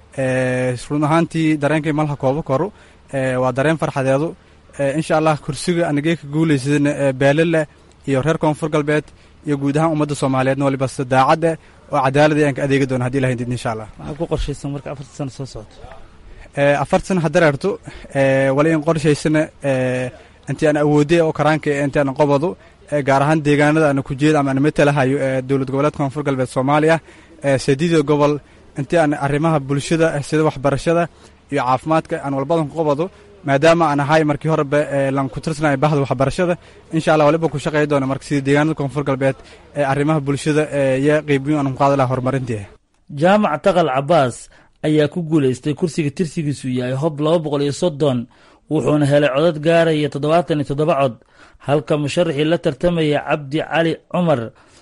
run ahaantii dareenkay malha koobo koru waa dareen farxadeedu insha allah kursiga ana geeka guulaysadana beele leh iyo reer koonfur galbeed iyo guud ahaan ummadda soomaaliyeedna waliba sida daacadda oo cadaalad ayaan ka adeegi doona haddi ilahay did insha allah maxaa ku qorshaysan marka afarta sano soo socoto afar sana hadareerto wala in qorshaysana intii aan awoodey oo karaanka intii aan qobado gaar ahaan deegaanada ana ku jeeda ama aan matalahayo ee dowlad goboleedka koonfur galbeed soomaaliya sadiida gobol intii aan arrimaha bulshada sida waxbarashada iyo caafimaadka aan walbadan ku qobado maadaama aan ahay markii horeba lan ku tirsanaya bahda waxbarashada insha allah waliba ku shaqeey doona marka sida deegaanada koonfur galbeed ee arrimaha bulshada iyo qeybiyo aan ku qaadi laha horumarintii jaamac taqal cabaas ayaa ku guulaystay kursiga tirsigiisu yahay hob laba boqol iyo soddon wuxuuna helay codad gaaraya toddobaatan iyo toddoba cod halka musharaxii la tartamaya cabdi cali cumar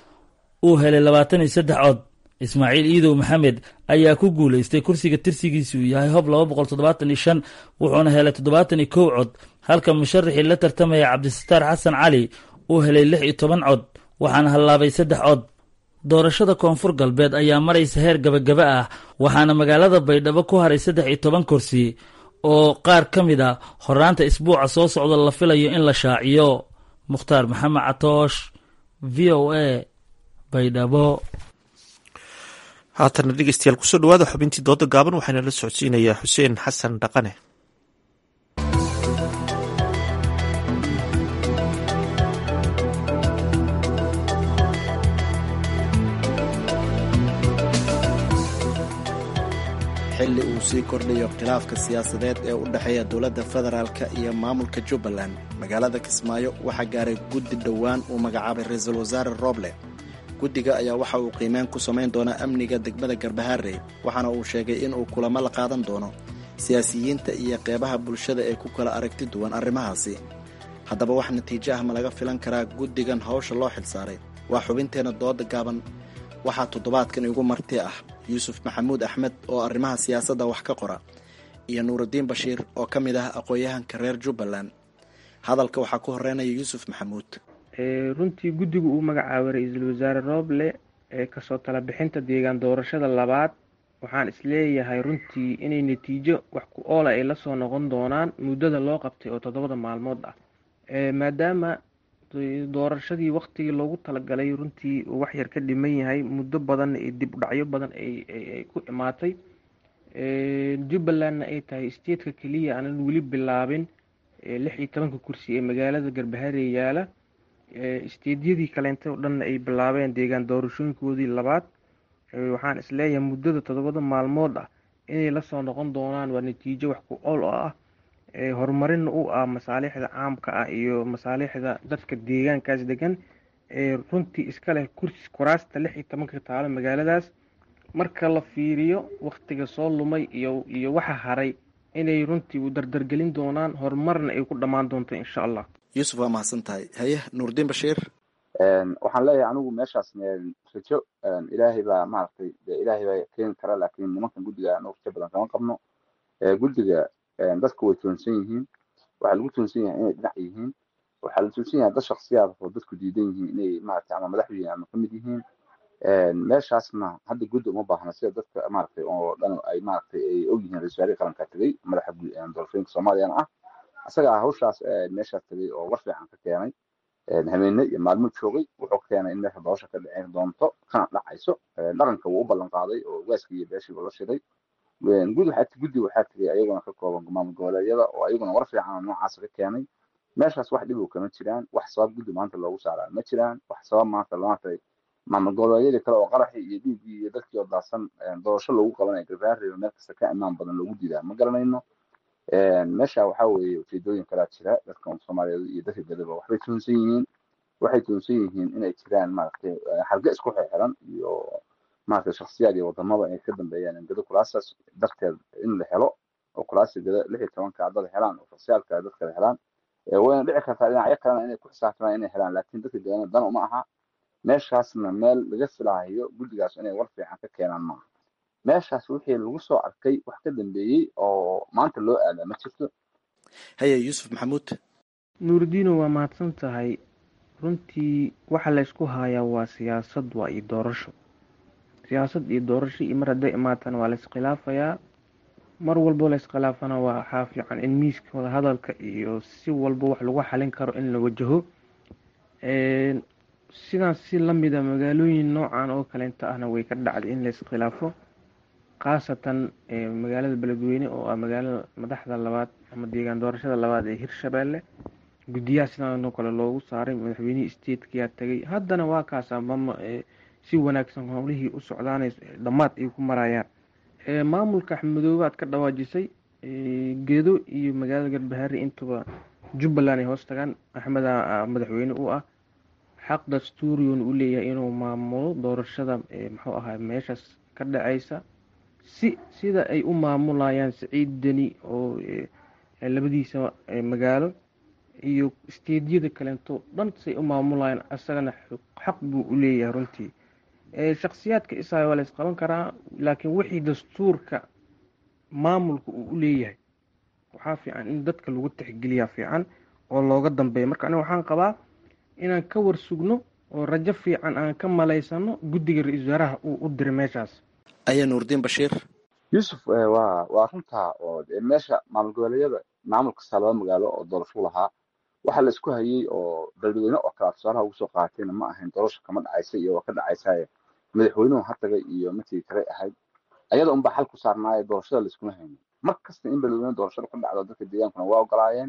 uu helay labaatan iyo saddex cod ismaaciil iidow maxamed ayaa ku guulaystay kursiga tirsigiisu yahay hob laba boqol toddobaatan iyo shan wuxuuna helay toddobaatan iyo kow cod halka musharaxii la tartamaya cabdisataar xasan cali uu helay lix iyo toban cod waxaana hallaabay saddex cod doorashada koonfur galbeed ayaa maraysa heer gabagaba ah waxaana magaalada baydhabo ku haray saddex iyo toban kursi oo qaar ka mid a horaanta isbuuca soo socda la filayo in la shaaciyo mukhtaar maxamed catoosh v o a baydhabo haatana dhegeystayaal kusoo dhawaada xubintii dooda gaaban waxaana la socodsiinayaa xuseen xasan dhaqane xilli uu sii kordhayo khilaafka siyaasadeed ee u dhexeeya dowladda federaalka iyo maamulka jubbaland magaalada kismaayo waxaa gaaray guddi dhowaan uu magacaabay ra-iisul wasaare rooble guddiga ayaa waxa uu qiimeyn ku samayn doonaa amniga degmada garbaharey waxaana uu sheegay inuu kulamo la qaadan doono siyaasiyiinta iyo qeybaha bulshada ee ku kala aragti duwan arrimahaasi haddaba wax natiijo ah ma laga filan karaa guddigan hawsha loo xilsaaray waa xubinteenna dooda gaaban waxaa toddobaadkan igu marti ah yuusuf maxamuud axmed oo arrimaha siyaasadda wax ka qora iyo nuurudiin bashiir oo ka mid ah aqoon-yahanka reer jubbaland hadalka waxaa ku horeynaya yuusuf maxamuud runtii guddigu uu magacaabay ra-iisul wasaare rooble ee kasoo tala bixinta deegaan doorashada labaad waxaan isleeyahay runtii inay natiijo wax ku oola ay lasoo noqon doonaan muddada loo qabtay oo toddobada maalmood ah maadaama doorashadii waktigii loogu talagalay runtii uu wax yar ka dhiman yahay muddo badan iyo dib u dhacyo badan ay ku imaatay jubbalandna ay tahay statetka keliya aanan weli bilaabin lix iyo tobanka kursi ee magaalada garbaharey yaala steedyadii kaleente oo dhanna ay bilaabeen deegaan doorashooyinkoodii labaad waxaan isleeyahay muddada toddobada maalmood ah inay lasoo noqon doonaan waa natiijo wax ku ool oo ah horumarinna u ah masaalixda caamka ah iyo masaalixda dadka deegaankaas degan ee runtii iska leh kursi kuraasta lix iyo tobanka taalo magaaladaas marka la fiiriyo waktiga soo lumay iyo iyo waxa haray inay runtii u dardargelin doonaan horumarna ay ku dhammaan doonto insha allah yuusuf waa mahadsan tahay haye nuurdiin bashiir waxaan leeyahay anigu meeshaas rajo ilaahay baa maaragtay de ilaahay baa keeni kara laakiin nimankan guddiga anu rajo badan kama qabno guddiga dadku way toonsan yihiin waxaa lagu toonsan yahay inay dhinac yihiin waxaa la toonsan yahay dad shaksiyaad oo dadku diidan yihiin inay maaragtay ama madax yihiin ama kamid yihiin meeshaasna hadda guddi uma baahna sida dadka maaragtay oo dhan ay maaragtay ay og yihiin ra-isul wasaarihii qaranka tegey madaxa doorashooyinka soomaaliyana ah isaga ah hawshaas meeshaas tegey oo war fiican ka keenay habeene iyo maalmo joogay wuxuu keenay in meesha doorasha ka dhicin doonto kana dhacayso dhaqanka wuu u ballan qaaday oo waaskii iyo beeshiiba la shiday gud waxaa guddi waxaa tegay ayaguna ka kooban maamul goboleedyada oo ayaguna war fiican oo noocaas ka keenay meeshaas wax dhib kama jiraan wax sabab guddi maanta loogu saaraa ma jiraan wax sabab maanta maanta maamul goboleedyadii kale oo qaraxii iyo dhiiggii iyo dadkii oo daadsan doorasho loogu qabanaya garbaariyo meel kasta ka imaan badan loogu diidaa ma garanayno meesha waxaa weeye ujeedooyin kalaa jira dadka soomaaliyeed iyo dadka gadaba waxbay tuunsan yihiin waxay tuunsan yihiin inay jiraan maaragtay xarge isku xirxiran iyo maaragtay shaksiyaad iyo wadamada ay ka dambeeyaan gado kulaasaas darteed in la helo oo kulaasi gada lix iyo tobanka dad helaan oo shaksiyaadka dad kale helaan wayna dhici kartaa dhinacyo kalena inay ku xisaabtamaan inay helaan laakiin dadka gadana dan uma aha meeshaasna meel laga filaayo guddigaas inay war fiican ka keenaan maaha meeshaas wixii lagu soo arkay wax ka dambeeyey oo maanta loo aadaa ma jirto haye yuusuf maxamuud nuuridiino waa mahadsan tahay runtii waxa laysku hayaa waa siyaasad waa iyo doorasho siyaasad iyo doorasho iyo mar hadday imaatana waa layskhilaafayaa mar walbo layskhilaafanaa waa waxaa fiican in miiska wada hadalka iyo si walba wax lagu xalin karo in la wajaho sidaas si lamida magaalooyin noocan oo kaleenta ahna way ka dhacday in layiskhilaafo khaasatan magaalada beledweyne oo ah magaalada madaxda labaad ama deegaan doorashada labaad ee hirshabeelle guddiyaha sidaanoo kale loogu saaray madaxweynihii statekiyaa tegay haddana waa kaasa mama si wanaagsan howlihii u socdaanay dhammaad ay ku marayaan maamulka axmedoobe aad ka dhawaajisay gedo iyo magaalada garbahaari intuba jubbaland ay hoos tagaan axmeda madaxweyne u ah xaq dastuuriyon u leeyahay inuu maamulo doorashada muxuu ahaa meeshaas ka dhacaysa si sida ay u maamulayaan saciid deni oo labadiisa magaalo iyo steedyada kaleento dhan say u maamulayaan isagana xaq buu u leeyahay runtii shaksiyaadka isaga waa la isqaban karaa laakiin wixii dastuurka maamulka uu u leeyahay waxaa fiican in dadka lagu tixgeliyaa fiican oo looga dambeeya marka aniga waxaan qabaa inaan ka war sugno oo rajo fiican aan ka malaysano guddiga ra-iisul wasaaraha uu u diray meeshaas aya nuurdiin bashiir yuusuf waa waa runtaa oo meesha maamul goboleedyada maamul kasta laba magaalo oo doorasho lahaa waxaa la isku hayay oo beledweyne oo kale tusaalaha ugu soo qaatayna ma ahayn doorasho kama dhacaysa iyo waa ka dhacaysa madaxweynuhu ha tagay iyo markii kale ahayd ayada unbaa xal ku saarnaayo doorashada la iskuma haynin mar kasta in beledweyne doorashada ka dhacdo dadka deegaankuna waa ogolaayeen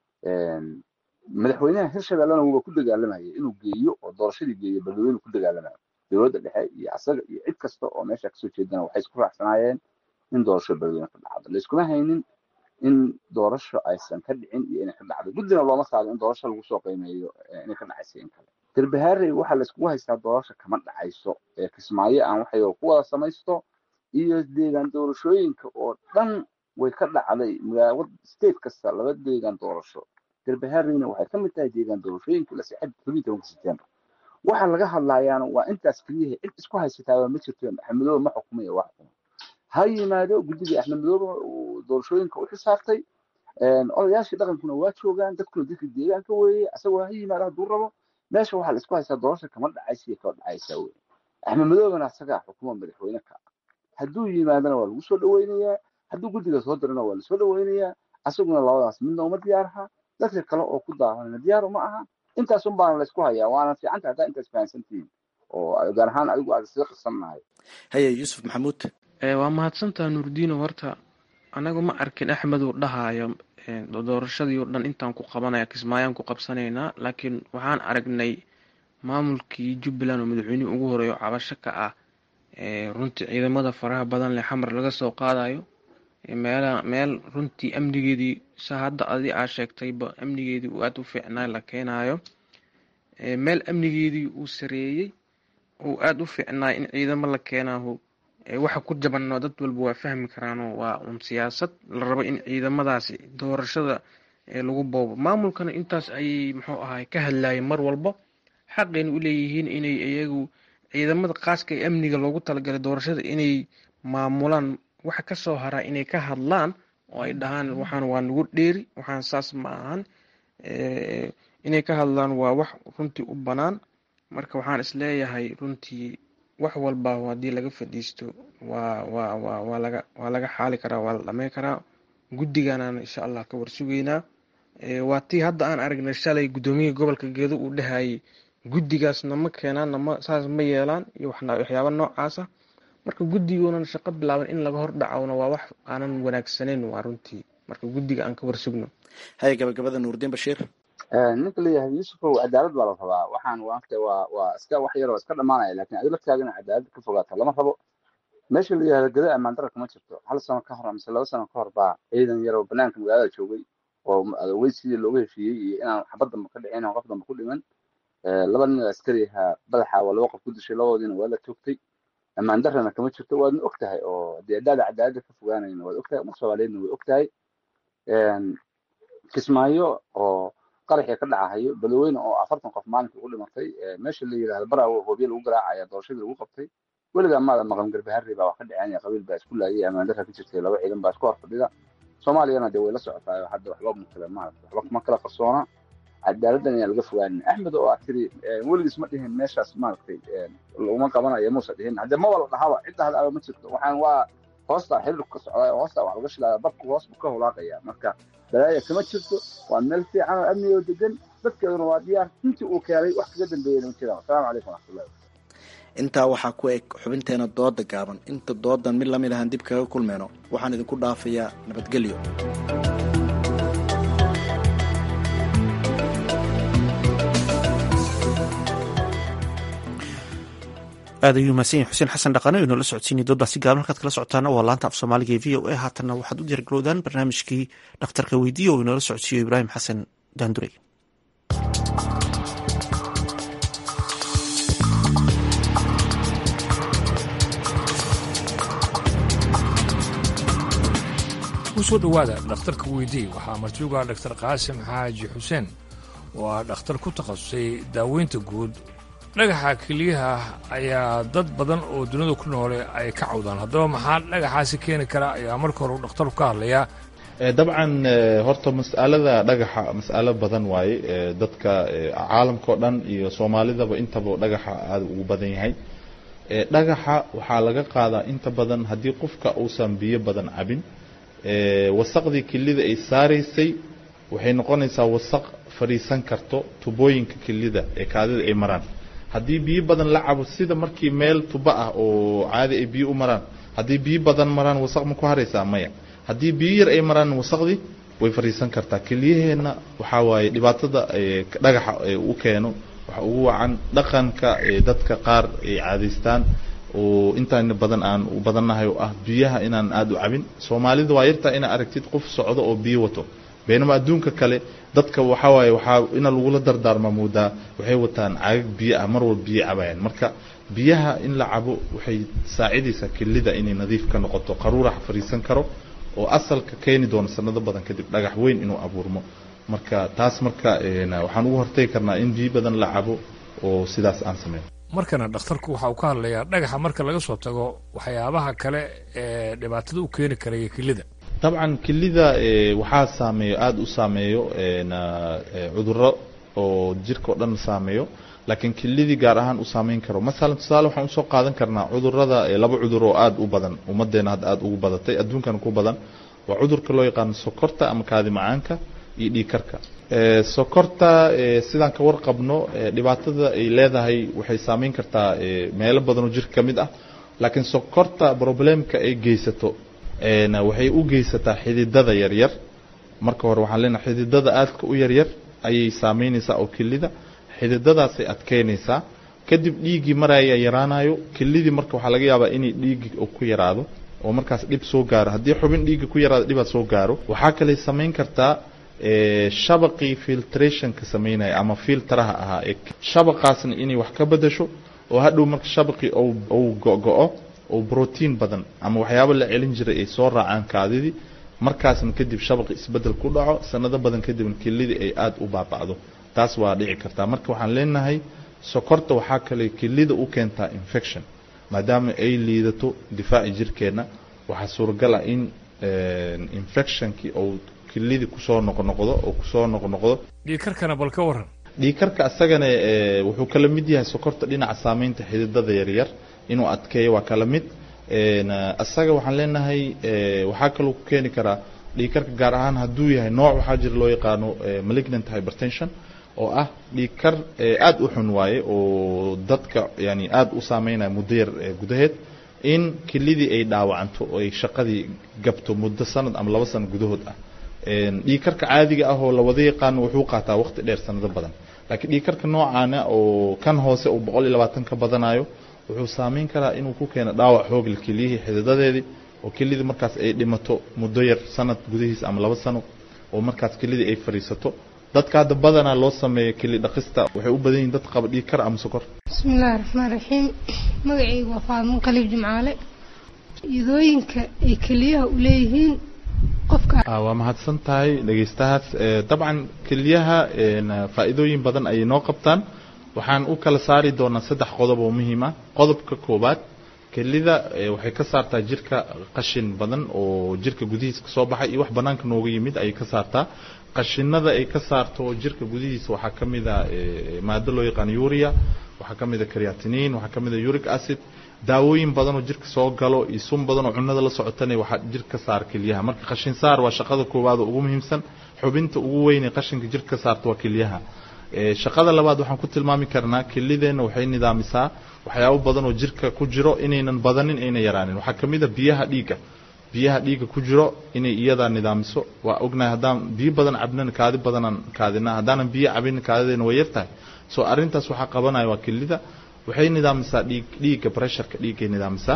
madaxweynaha hirshabellena wuuba ku dagaalamayay inuu geeyo oo doorashadii geeyo beledweyne ku dagaalamayo dowladda dhexe iyo asaga iyo cid kasta oo meesha kasoo jeedana waxay isku raacsanaayeen in doorasho beledweyne ka dhacdo la iskuma haynin in doorasho aysan ka dhicin iyo inay ka dhacdo guddina looma saarin in doorasho lagu soo qiimeeyo inay ka dhacayso in kale garbahaarey waxaa la iskugu haystaa doorasho kama dhacayso ee kismaayo aan waxay ku wada samaysto iyo deegaan doorashooyinka oo dhan way ka dhacday magaala state kasta laba deegaan doorasho garbahaareyna waxay ka mid tahay deegaan doorashooyinka la sixay todobiyi tobanka september waxa laga hadlayaana waa intaas keliyaha cid isku haysataaba ma jirto axmedoobe ma xukumaya waa xukuma ha yimaado guddigii axmed madoobe uu doorashooyinka u xisaabtay odayaashii dhaqankuna waa joogaan dadkuna dadka deegaanka weeye asagoo ha yimaado hadduu rabo meesha waxaa la isku haystaa doorasha kama dhacaysa iyo kama dhacaysa weye axmed madoobena asagaa xukuma madaxweyne ka hadduu yimaadana waa lagu soo dhaweynayaa hadduu guddiga soo dirana waa lasoo dhaweynayaa asaguna labadaas midna uma diyaaraha dadka kale oo ku daawanana diyaar uma aha intaas un baana laysku hayaa waana fiicanta haddaa intaas fahansantihiin oo gaar ahaan adigu aad sii qirsannahay haye yuusuf maxamuud waa mahadsantaa nuurdiino horta anagu ma arkin axmed uu dhahaayo doorashadii oo dhan intaan ku qabanaya kismaayaan ku qabsanaynaa laakiin waxaan aragnay maamulkii jubbaland oo madaxweynihii ugu horeeyo cabasho ka ah runtii ciidamada faraha badan leh xamar laga soo qaadayo meela meel runtii amnigeedii sa hadda adi aa sheegtayba amnigeedii uu aada u fiicnaa la keenayo meel amnigeedii uu sareeyey uu aada u fiicnaa in ciidamo la keenaaho waxa ku jabanoo dad walba waa fahmi karaanoo waa un siyaasad la rabo in ciidamadaasi doorashada lagu boobo maamulkana intaas ayay muxuu ahay ka hadlayeen mar walba xaqayna u leeyihiin inay iyagu ciidamada qaaska ee amniga loogu talagalay doorashada inay maamulaan waxa kasoo haraa inay ka hadlaan oo ay dhahaan waxaan waa nagu dheeri waxaan saas ma ahan inay ka hadlaan waa wax runtii u banaan marka waxaan isleeyahay runtii wax walba haddii laga fadhiisto waa waa waa waa laga waa laga xaali karaa waa la dhameyn karaa guddiganaan insha allah ka warsugeynaa waa tii hadda aan aragnay shalay guddoomiyaha gobolka geedo uu dhahayay guddigaas nama keenaan nama saas ma yeelaan iyo waxyaaba noocaasa marka guddigoonan shaqo bilaaban in laga hor dhacowna waa wax aanan wanaagsaneyn waa runtii marka guddiga aan ka warsugno haye gabagabada nuurdiin bashiir ninka leeyahay yuusufow cadaalad baa la rabaa waxaan waanta waa waa iska wax yaroo iska dhamaanaya lakin adi laftaada ina cadaalad ka fogaato lama rabo meesha la yihahdo gada ammaan dara kama jirto hal sano ka hor mise laba sano ka hor baa ciidan yaroo banaanka magaalada joogay oo adaweysidii looga heshiiyey iyo inaan xabad damba ka dhicin oo qof damba ku dhiman laba nin oo askari ahaa badaxa waa laba qof ku dishay labadoodiina waa la toogtay ammaan darana kama jirto waadna og tahay oo dee haddaada cadaaladda ka fogaanayna waad og tahay umar soomaaliyeedna way og tahay kismaayo oo qaraxii ka dhacahayo badaweyne oo afartan qof maalinka ugu dhimatay meesha la yidhahdo baraawo hoobiye lagu garaacaya doorashadii lagu qabtay weligaa maada maqan garbaharri baa wax ka dhaceen qabiil baa isku laayay ammaan darra ka jirtay laba ciidan baa isku hor fadhida soomaaliyana dee way la socotaa hadda waxba makala maarata waxba kuma kala qarsoona cadaaladdan ayaa laga fogaanin axmed oo aad tiri weligiis ma dhihin meeshaas maaragtay laguma qabanayo muusa dhihin haddee maba la dhahaba cidda hada aba ma jirto waxaan waa hoosta xiriirku ka socdaa hoosta wax laga shilaya dabku hoos buu ka holaaqaya marka balaaya kama jirto waa meel fiican oo amni oo degan dadkeeduna waa diyaar intii uu keenay wax kaga dambeeyay ma jiraan asalaamu calaykum waraxmatullahi intaa waxaa ku eg xubinteena dooda gaaban inta doodan mid lamid ahaan dib kaga kulmeyno waxaan idinku dhaafayaa nabadgelyo aad ayuu mahadsan yahay xuseen xasan dhaqane o inoola socodsiinay doodbaasi gaaban halkaad kala socotaana waa laanta af soomaaliga ee v o a haatanna waxaad u diyaargalowdaan barnaamijkii dhakhtarka weydiiya oo inoola socodsiiyo ibraahim xasan daandurey kusoo dhowaada dhakhtarka weydii waxaa martiuga dhaktar qaasim xaaji xuseen oo ah dhakhtar ku takhasusay daaweynta guud dhagaxa keliyaha ayaa dad badan oo dunida ku noole ay ka cawdaan haddaba maxaa dhagaxaasi keeni kara ayaa marka hore u dhakhtarku ka hadlayaa dabcan horta mas'alada dhagaxa mas'alo badan waaye dadka caalamka o dhan iyo soomaalidaba intaba dhagaxa aada ugu badan yahay dhagaxa waxaa laga qaadaa inta badan haddii qofka uusan biyo badan cabin wasaqdii kelida ay saaraysay waxay noqonaysaa wasaq fadhiisan karto tubooyinka kelida ee kaadida ay maraan haddii biyo badan la cabo sida markii meel tuba ah oo caadi ay biyo u maraan haddii biyo badan maraan wasaq ma ku haraysaa maya haddii biyo yar ay maraan wasaqdii way fadhiisan kartaa keliyaheenna waxaa waaye dhibaatada dhagaxa u keeno waxa ugu wacan dhaqanka dadka qaar ay caadaystaan oo intaan badan aan u badannahay oo ah biyaha inaan aada u cabin soomaalida waa yartaa inaa aragtid qof socdo oo biyo wato baynama adduunka kale dadka waxaa waaye waxaa ina lagula dardaarma moodaa waxay wataan caagag biyo ah mar walba biyo cabayaan marka biyaha in la cabo waxay saacidaysaa kelida inay nadiif ka noqoto qaruurax fadhiisan karo oo asalka keeni doono sanado badan kadib dhagax weyn inuu abuurmo marka taas marka waxaan ugu hortagi karnaa in biyo badan la cabo oo sidaas aan sameyn markana dhakhtarku waxa uu ka hadlayaa dhagaxa marka laga soo tago waxyaabaha kale ee dhibaatada u keeni karaya kelida dabcan kelida waxaa saameeyo aada u saameeyo cuduro oo jirka o dhan saameeyo laakiin kelidii gaar ahaan u saameyn karo masalan tusaale waxaan usoo qaadan karnaa cudurada laba cudur oo aada u badan ummadeena hadda aada ugu badatay adduunkana ku badan waa cudurka loo yaqaano sokorta ama kaadi macaanka iyo dhiigkarka sokorta sidaan ka warqabno dhibaatada ay leedahay waxay saameyn kartaa meelo badan oo jirka ka mid ah laakiin sokorta problemka ay geysato waxay u geysataa xididada yaryar marka hore waxaan leenahay xididada aadka u yaryar ayay saameynaysaa oo kelida xididadaasay adkeynaysaa kadib dhiiggii maraya yaraanayo kelidii marka waxaa laga yaabaa inay dhiiggii ku yaraado oo markaas dhib soo gaaro haddii xubin dhiigga ku yaraado dhibaad soo gaaro waxaa kaley samayn kartaa shabaqii filtrationka samaynaya ama filteraha ahaa ee shabaqaasna inay wax ka bedasho oo hadhow marka shabaqii uu go-go-o oo brotiin badan ama waxyaabo la celin jiray ay soo raacaan kaadidii markaasna kadib shabaqi isbedel ku dhaco sanado badan kadibna kelidii ay aada u baaba'do taas waa dhici kartaa marka waxaan leenahay sokorta waxaa kale kelida u keentaa infection maadaama ay liidato difaaci jirkeenna waxaa suuragal ah in infectionkii uu kelidii kusoo noqnoqdo oo kusoo noqnoqdo dhiikarkana bal ka waran dhiikarka asagana wuxuu kala mid yahay sokorta dhinaca saameynta xididada yaryar inuu adkeeyo waa kala mid asaga waxaan leenahay waxaa kaloo ku keeni karaa dhiikarka gaar ahaan hadduu yahay nooc waxaa jira loo yaqaano malignant hypertension oo ah dhiikar aada u xun waaye oo dadka yani aada u saameynaya muddo yar gudaheed in kelidii ay dhaawacanto oo ay shaqadii gabto muddo sanad ama laba sano gudahood ah dhiikarka caadiga ah oo lawada yaqaano wuxuu qaataa waqti dheer sanado badan laakiin dhiikarka noocaana oo kan hoose uu boqol iyo labaatan ka badanayo wuxuu saameyn karaa inuu ku keeno dhaawac xoogle keliyihii xididadeedii oo kelidii markaas ay dhimato muddo yar sanad gudihiis ama laba sano oo markaas kelidii ay fadhiisato dadka hadda badanaa loo sameeyo keli dhaqista waxay u badan yihin dad qaba dhiig kar ama sokor bismillahi raxmaan raxiim magacaygu waa faadmo qaliib jimcaale idooyinka ay keliyaha u leeyihiin qofka waa mahadsan tahay dhegeystahaas dabcan keliyaha faa'iidooyin badan ayay noo qabtaan waxaan u kala saari doonaa saddex qodob oo muhiim ah qodobka koowaad kelida waxay ka saartaa jirka qashin badan oo jirka gudihiisa kasoo baxay iyo wax banaanka nooga yimid ayay ka saartaa qashinada ay ka saarto jirka gudihiisa waxaa ka mid a maado loo yaqaano uria waxaa ka mid a creatinin waxaa ka mid a uric acid daawooyin badan oo jirka soo galo iyo sun badan oo cunada la socotana waxaa jirka saar kelyaha marka qashin saar waa shaqada koowaad oo ugu muhiimsan xubinta ugu weyn ee qashinka jirka ka saarta waa kelyaha shaqada labaad waxaan ku tilmaami karnaa kelideenna waxay nidaamisaa waxyaabo badan oo jirka ku jiro inaynan badanin ayna yaraanin waxaa ka mid a biyaha dhiigga biyaha dhiigga ku jiro inay iyadaa nidaamiso waa ognahay haddaan biyo badan cabnana kaadi badanaan kaadina haddaanan biyo cabin kaadideena way yartahay so arrintaas waxaa qabanaya waa kelida waxay nidaamisaa dhiig dhiigga pressureka dhiiggay nidaamisaa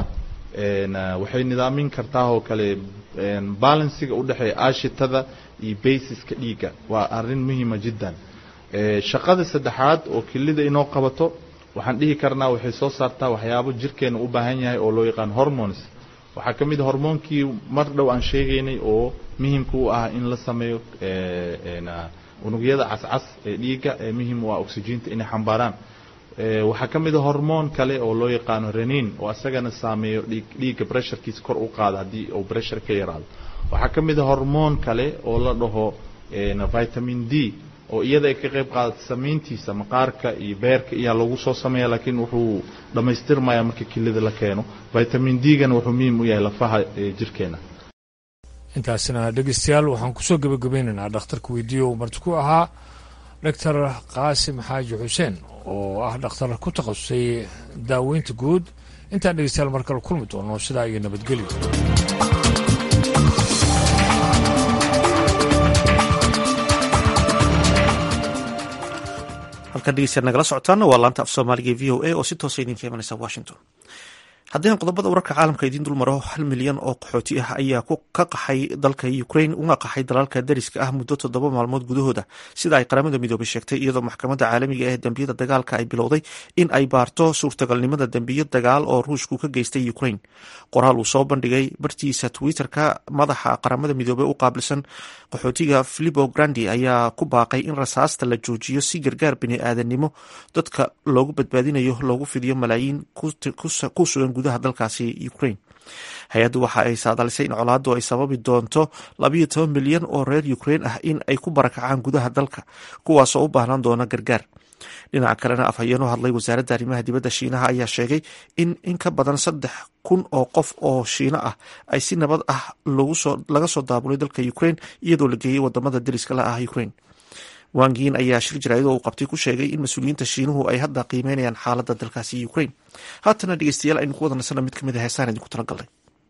waxay nidaamin kartaa oo kale balansiga udhexeeya aashitada iyo basiska dhiigga waa arrin muhiima jiddan shaqada saddexaad oo kelida inoo qabato waxaan dhihi karnaa waxay soo saartaa waxyaabo jirkeena u baahan yahay oo loo yaqaan hormones waxaa ka mid a hormoonkii mar dhow aan sheegaynay oo muhimka u ah in la sameeyo unugyada cascas ee dhiigga ee muhim u ah oxygeenta inay xambaaraan waxaa ka mid a hormoon kale oo loo yaqaano renin oo asagana saameeyo dhiigga bressurekiisa kor u qaada haddii uu bressure ka yaraado waxaa ka mid a hormoon kale oo la dhaho vitamin d oo iyada ay ka qayb qaadato samayntiisa maqaarka iyo beerka iyaa lagu soo sameeya laakiin wuxuu dhammaystirmaya marka kelida la keeno vitamin d-gana wuxuu muhiim u yahay lafaha jirkeena intaasina dhegeystayaal waxaan kusoo gebagabeynaynaa dhakhtarka weydiiyo uu marti ku ahaa doctor qaasim xaaji xuseen oo ah dhakhtar ku takhasusay daaweynta guud intaan dhegeystayaal mar kale kulmi doono sidaa iyo nabadgelyo halkan dhegeystayaal nagala socotaana waa laanta af soomaaliga e v o a oo si toosa idinka imanaysa washington haddii aan qodobada wararka caalamka idiin dul maro hal milyan oo qaxooti ah ayaa ka qaxay dalka ukrain una qaxay dalalka dariska ah muddo toddoba maalmood gudahooda sida ay qaramada midoobay sheegtay iyadoo maxkamadda caalamiga ee dembiyada dagaalka ay bilowday in ay baarto suurtagalnimada dembiyo dagaal oo ruushku ka geystay ukrain qoraal uu soo bandhigay bartiisa twitter-ka madaxa qaramada midoobey u qaabilsan qaxootiga filipo grandi ayaa ku baaqay in rasaasta la joojiyo si gargaar bini-aadannimo dadka loogu badbaadinayo loogu fidiyo malaayiin ku sugan gudaha dalkaasi ukrain hay-addu waxa ay saadalisay in colaaddu ay sababi doonto labayo toban milyan oo reer ukrain ah in ay ku barakacaan gudaha dalka kuwaasoo u baahnaan doona gargaar dhinaca kalena afhayeenoo hadlay wasaaradda arrimaha dibadda shiinaha ayaa sheegay in in ka badan saddex kun oo qof oo shiino ah ay si nabad ah laga soo daabulay dalka ukrain iyadoo la geeyey wadamada deriska la ah ukrain wangiin ayaa shir jaraa'id oo uu qabtay ku sheegay in mas-uuliyiinta shiinuhu ay hadda qiimeynayaan xaaladda dalkaasi ukraine haatana dhegeystayaal aynu ku wada nasana mid kamid a heesaan idinku talagalnay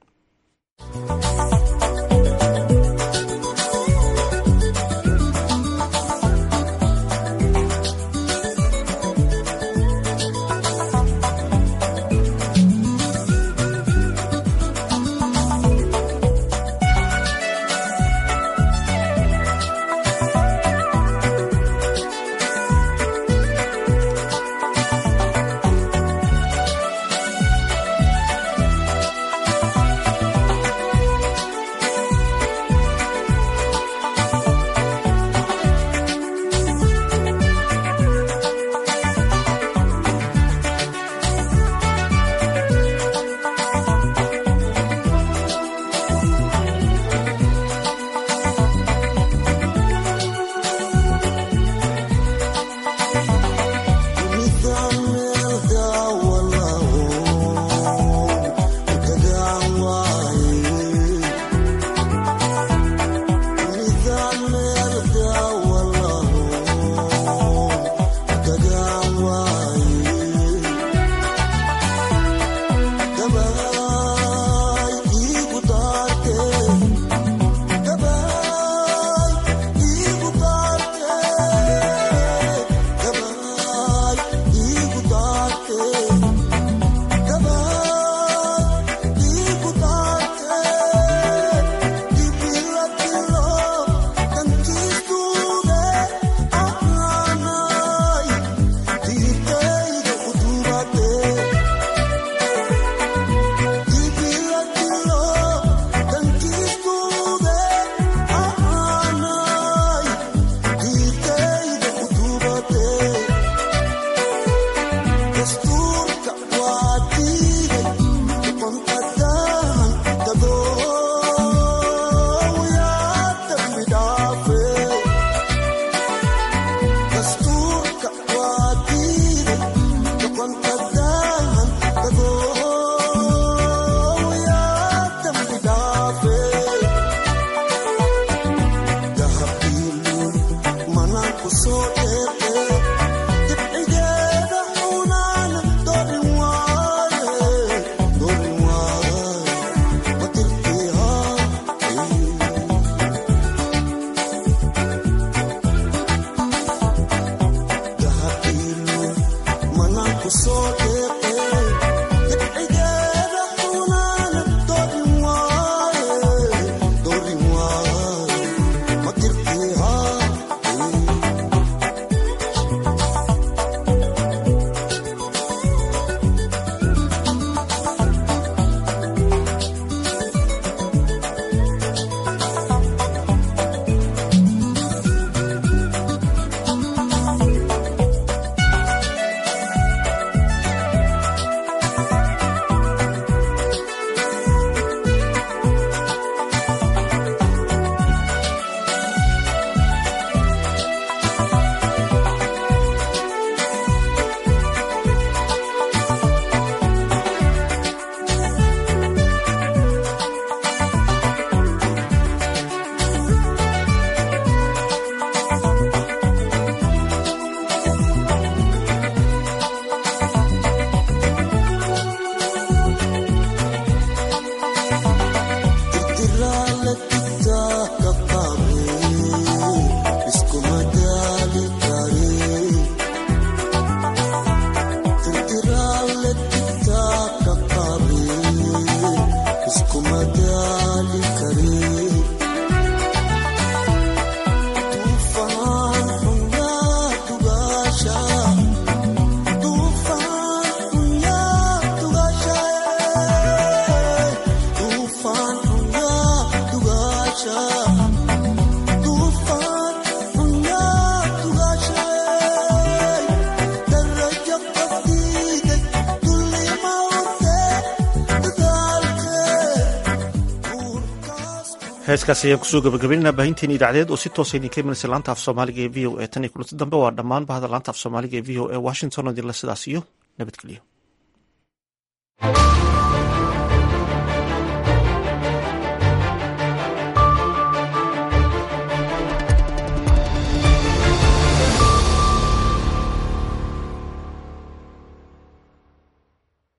heeskaas ayaan kusoo gabagabaynana baahinteeni idaacadeed oo si toosa idinka imanaysa laanta af soomaaliga ee v o e tan iyo kulanti dambe waa dhammaan bahda laanta af soomaaliga ee v o e washington oo idinle sidaas iyo nabadgelyo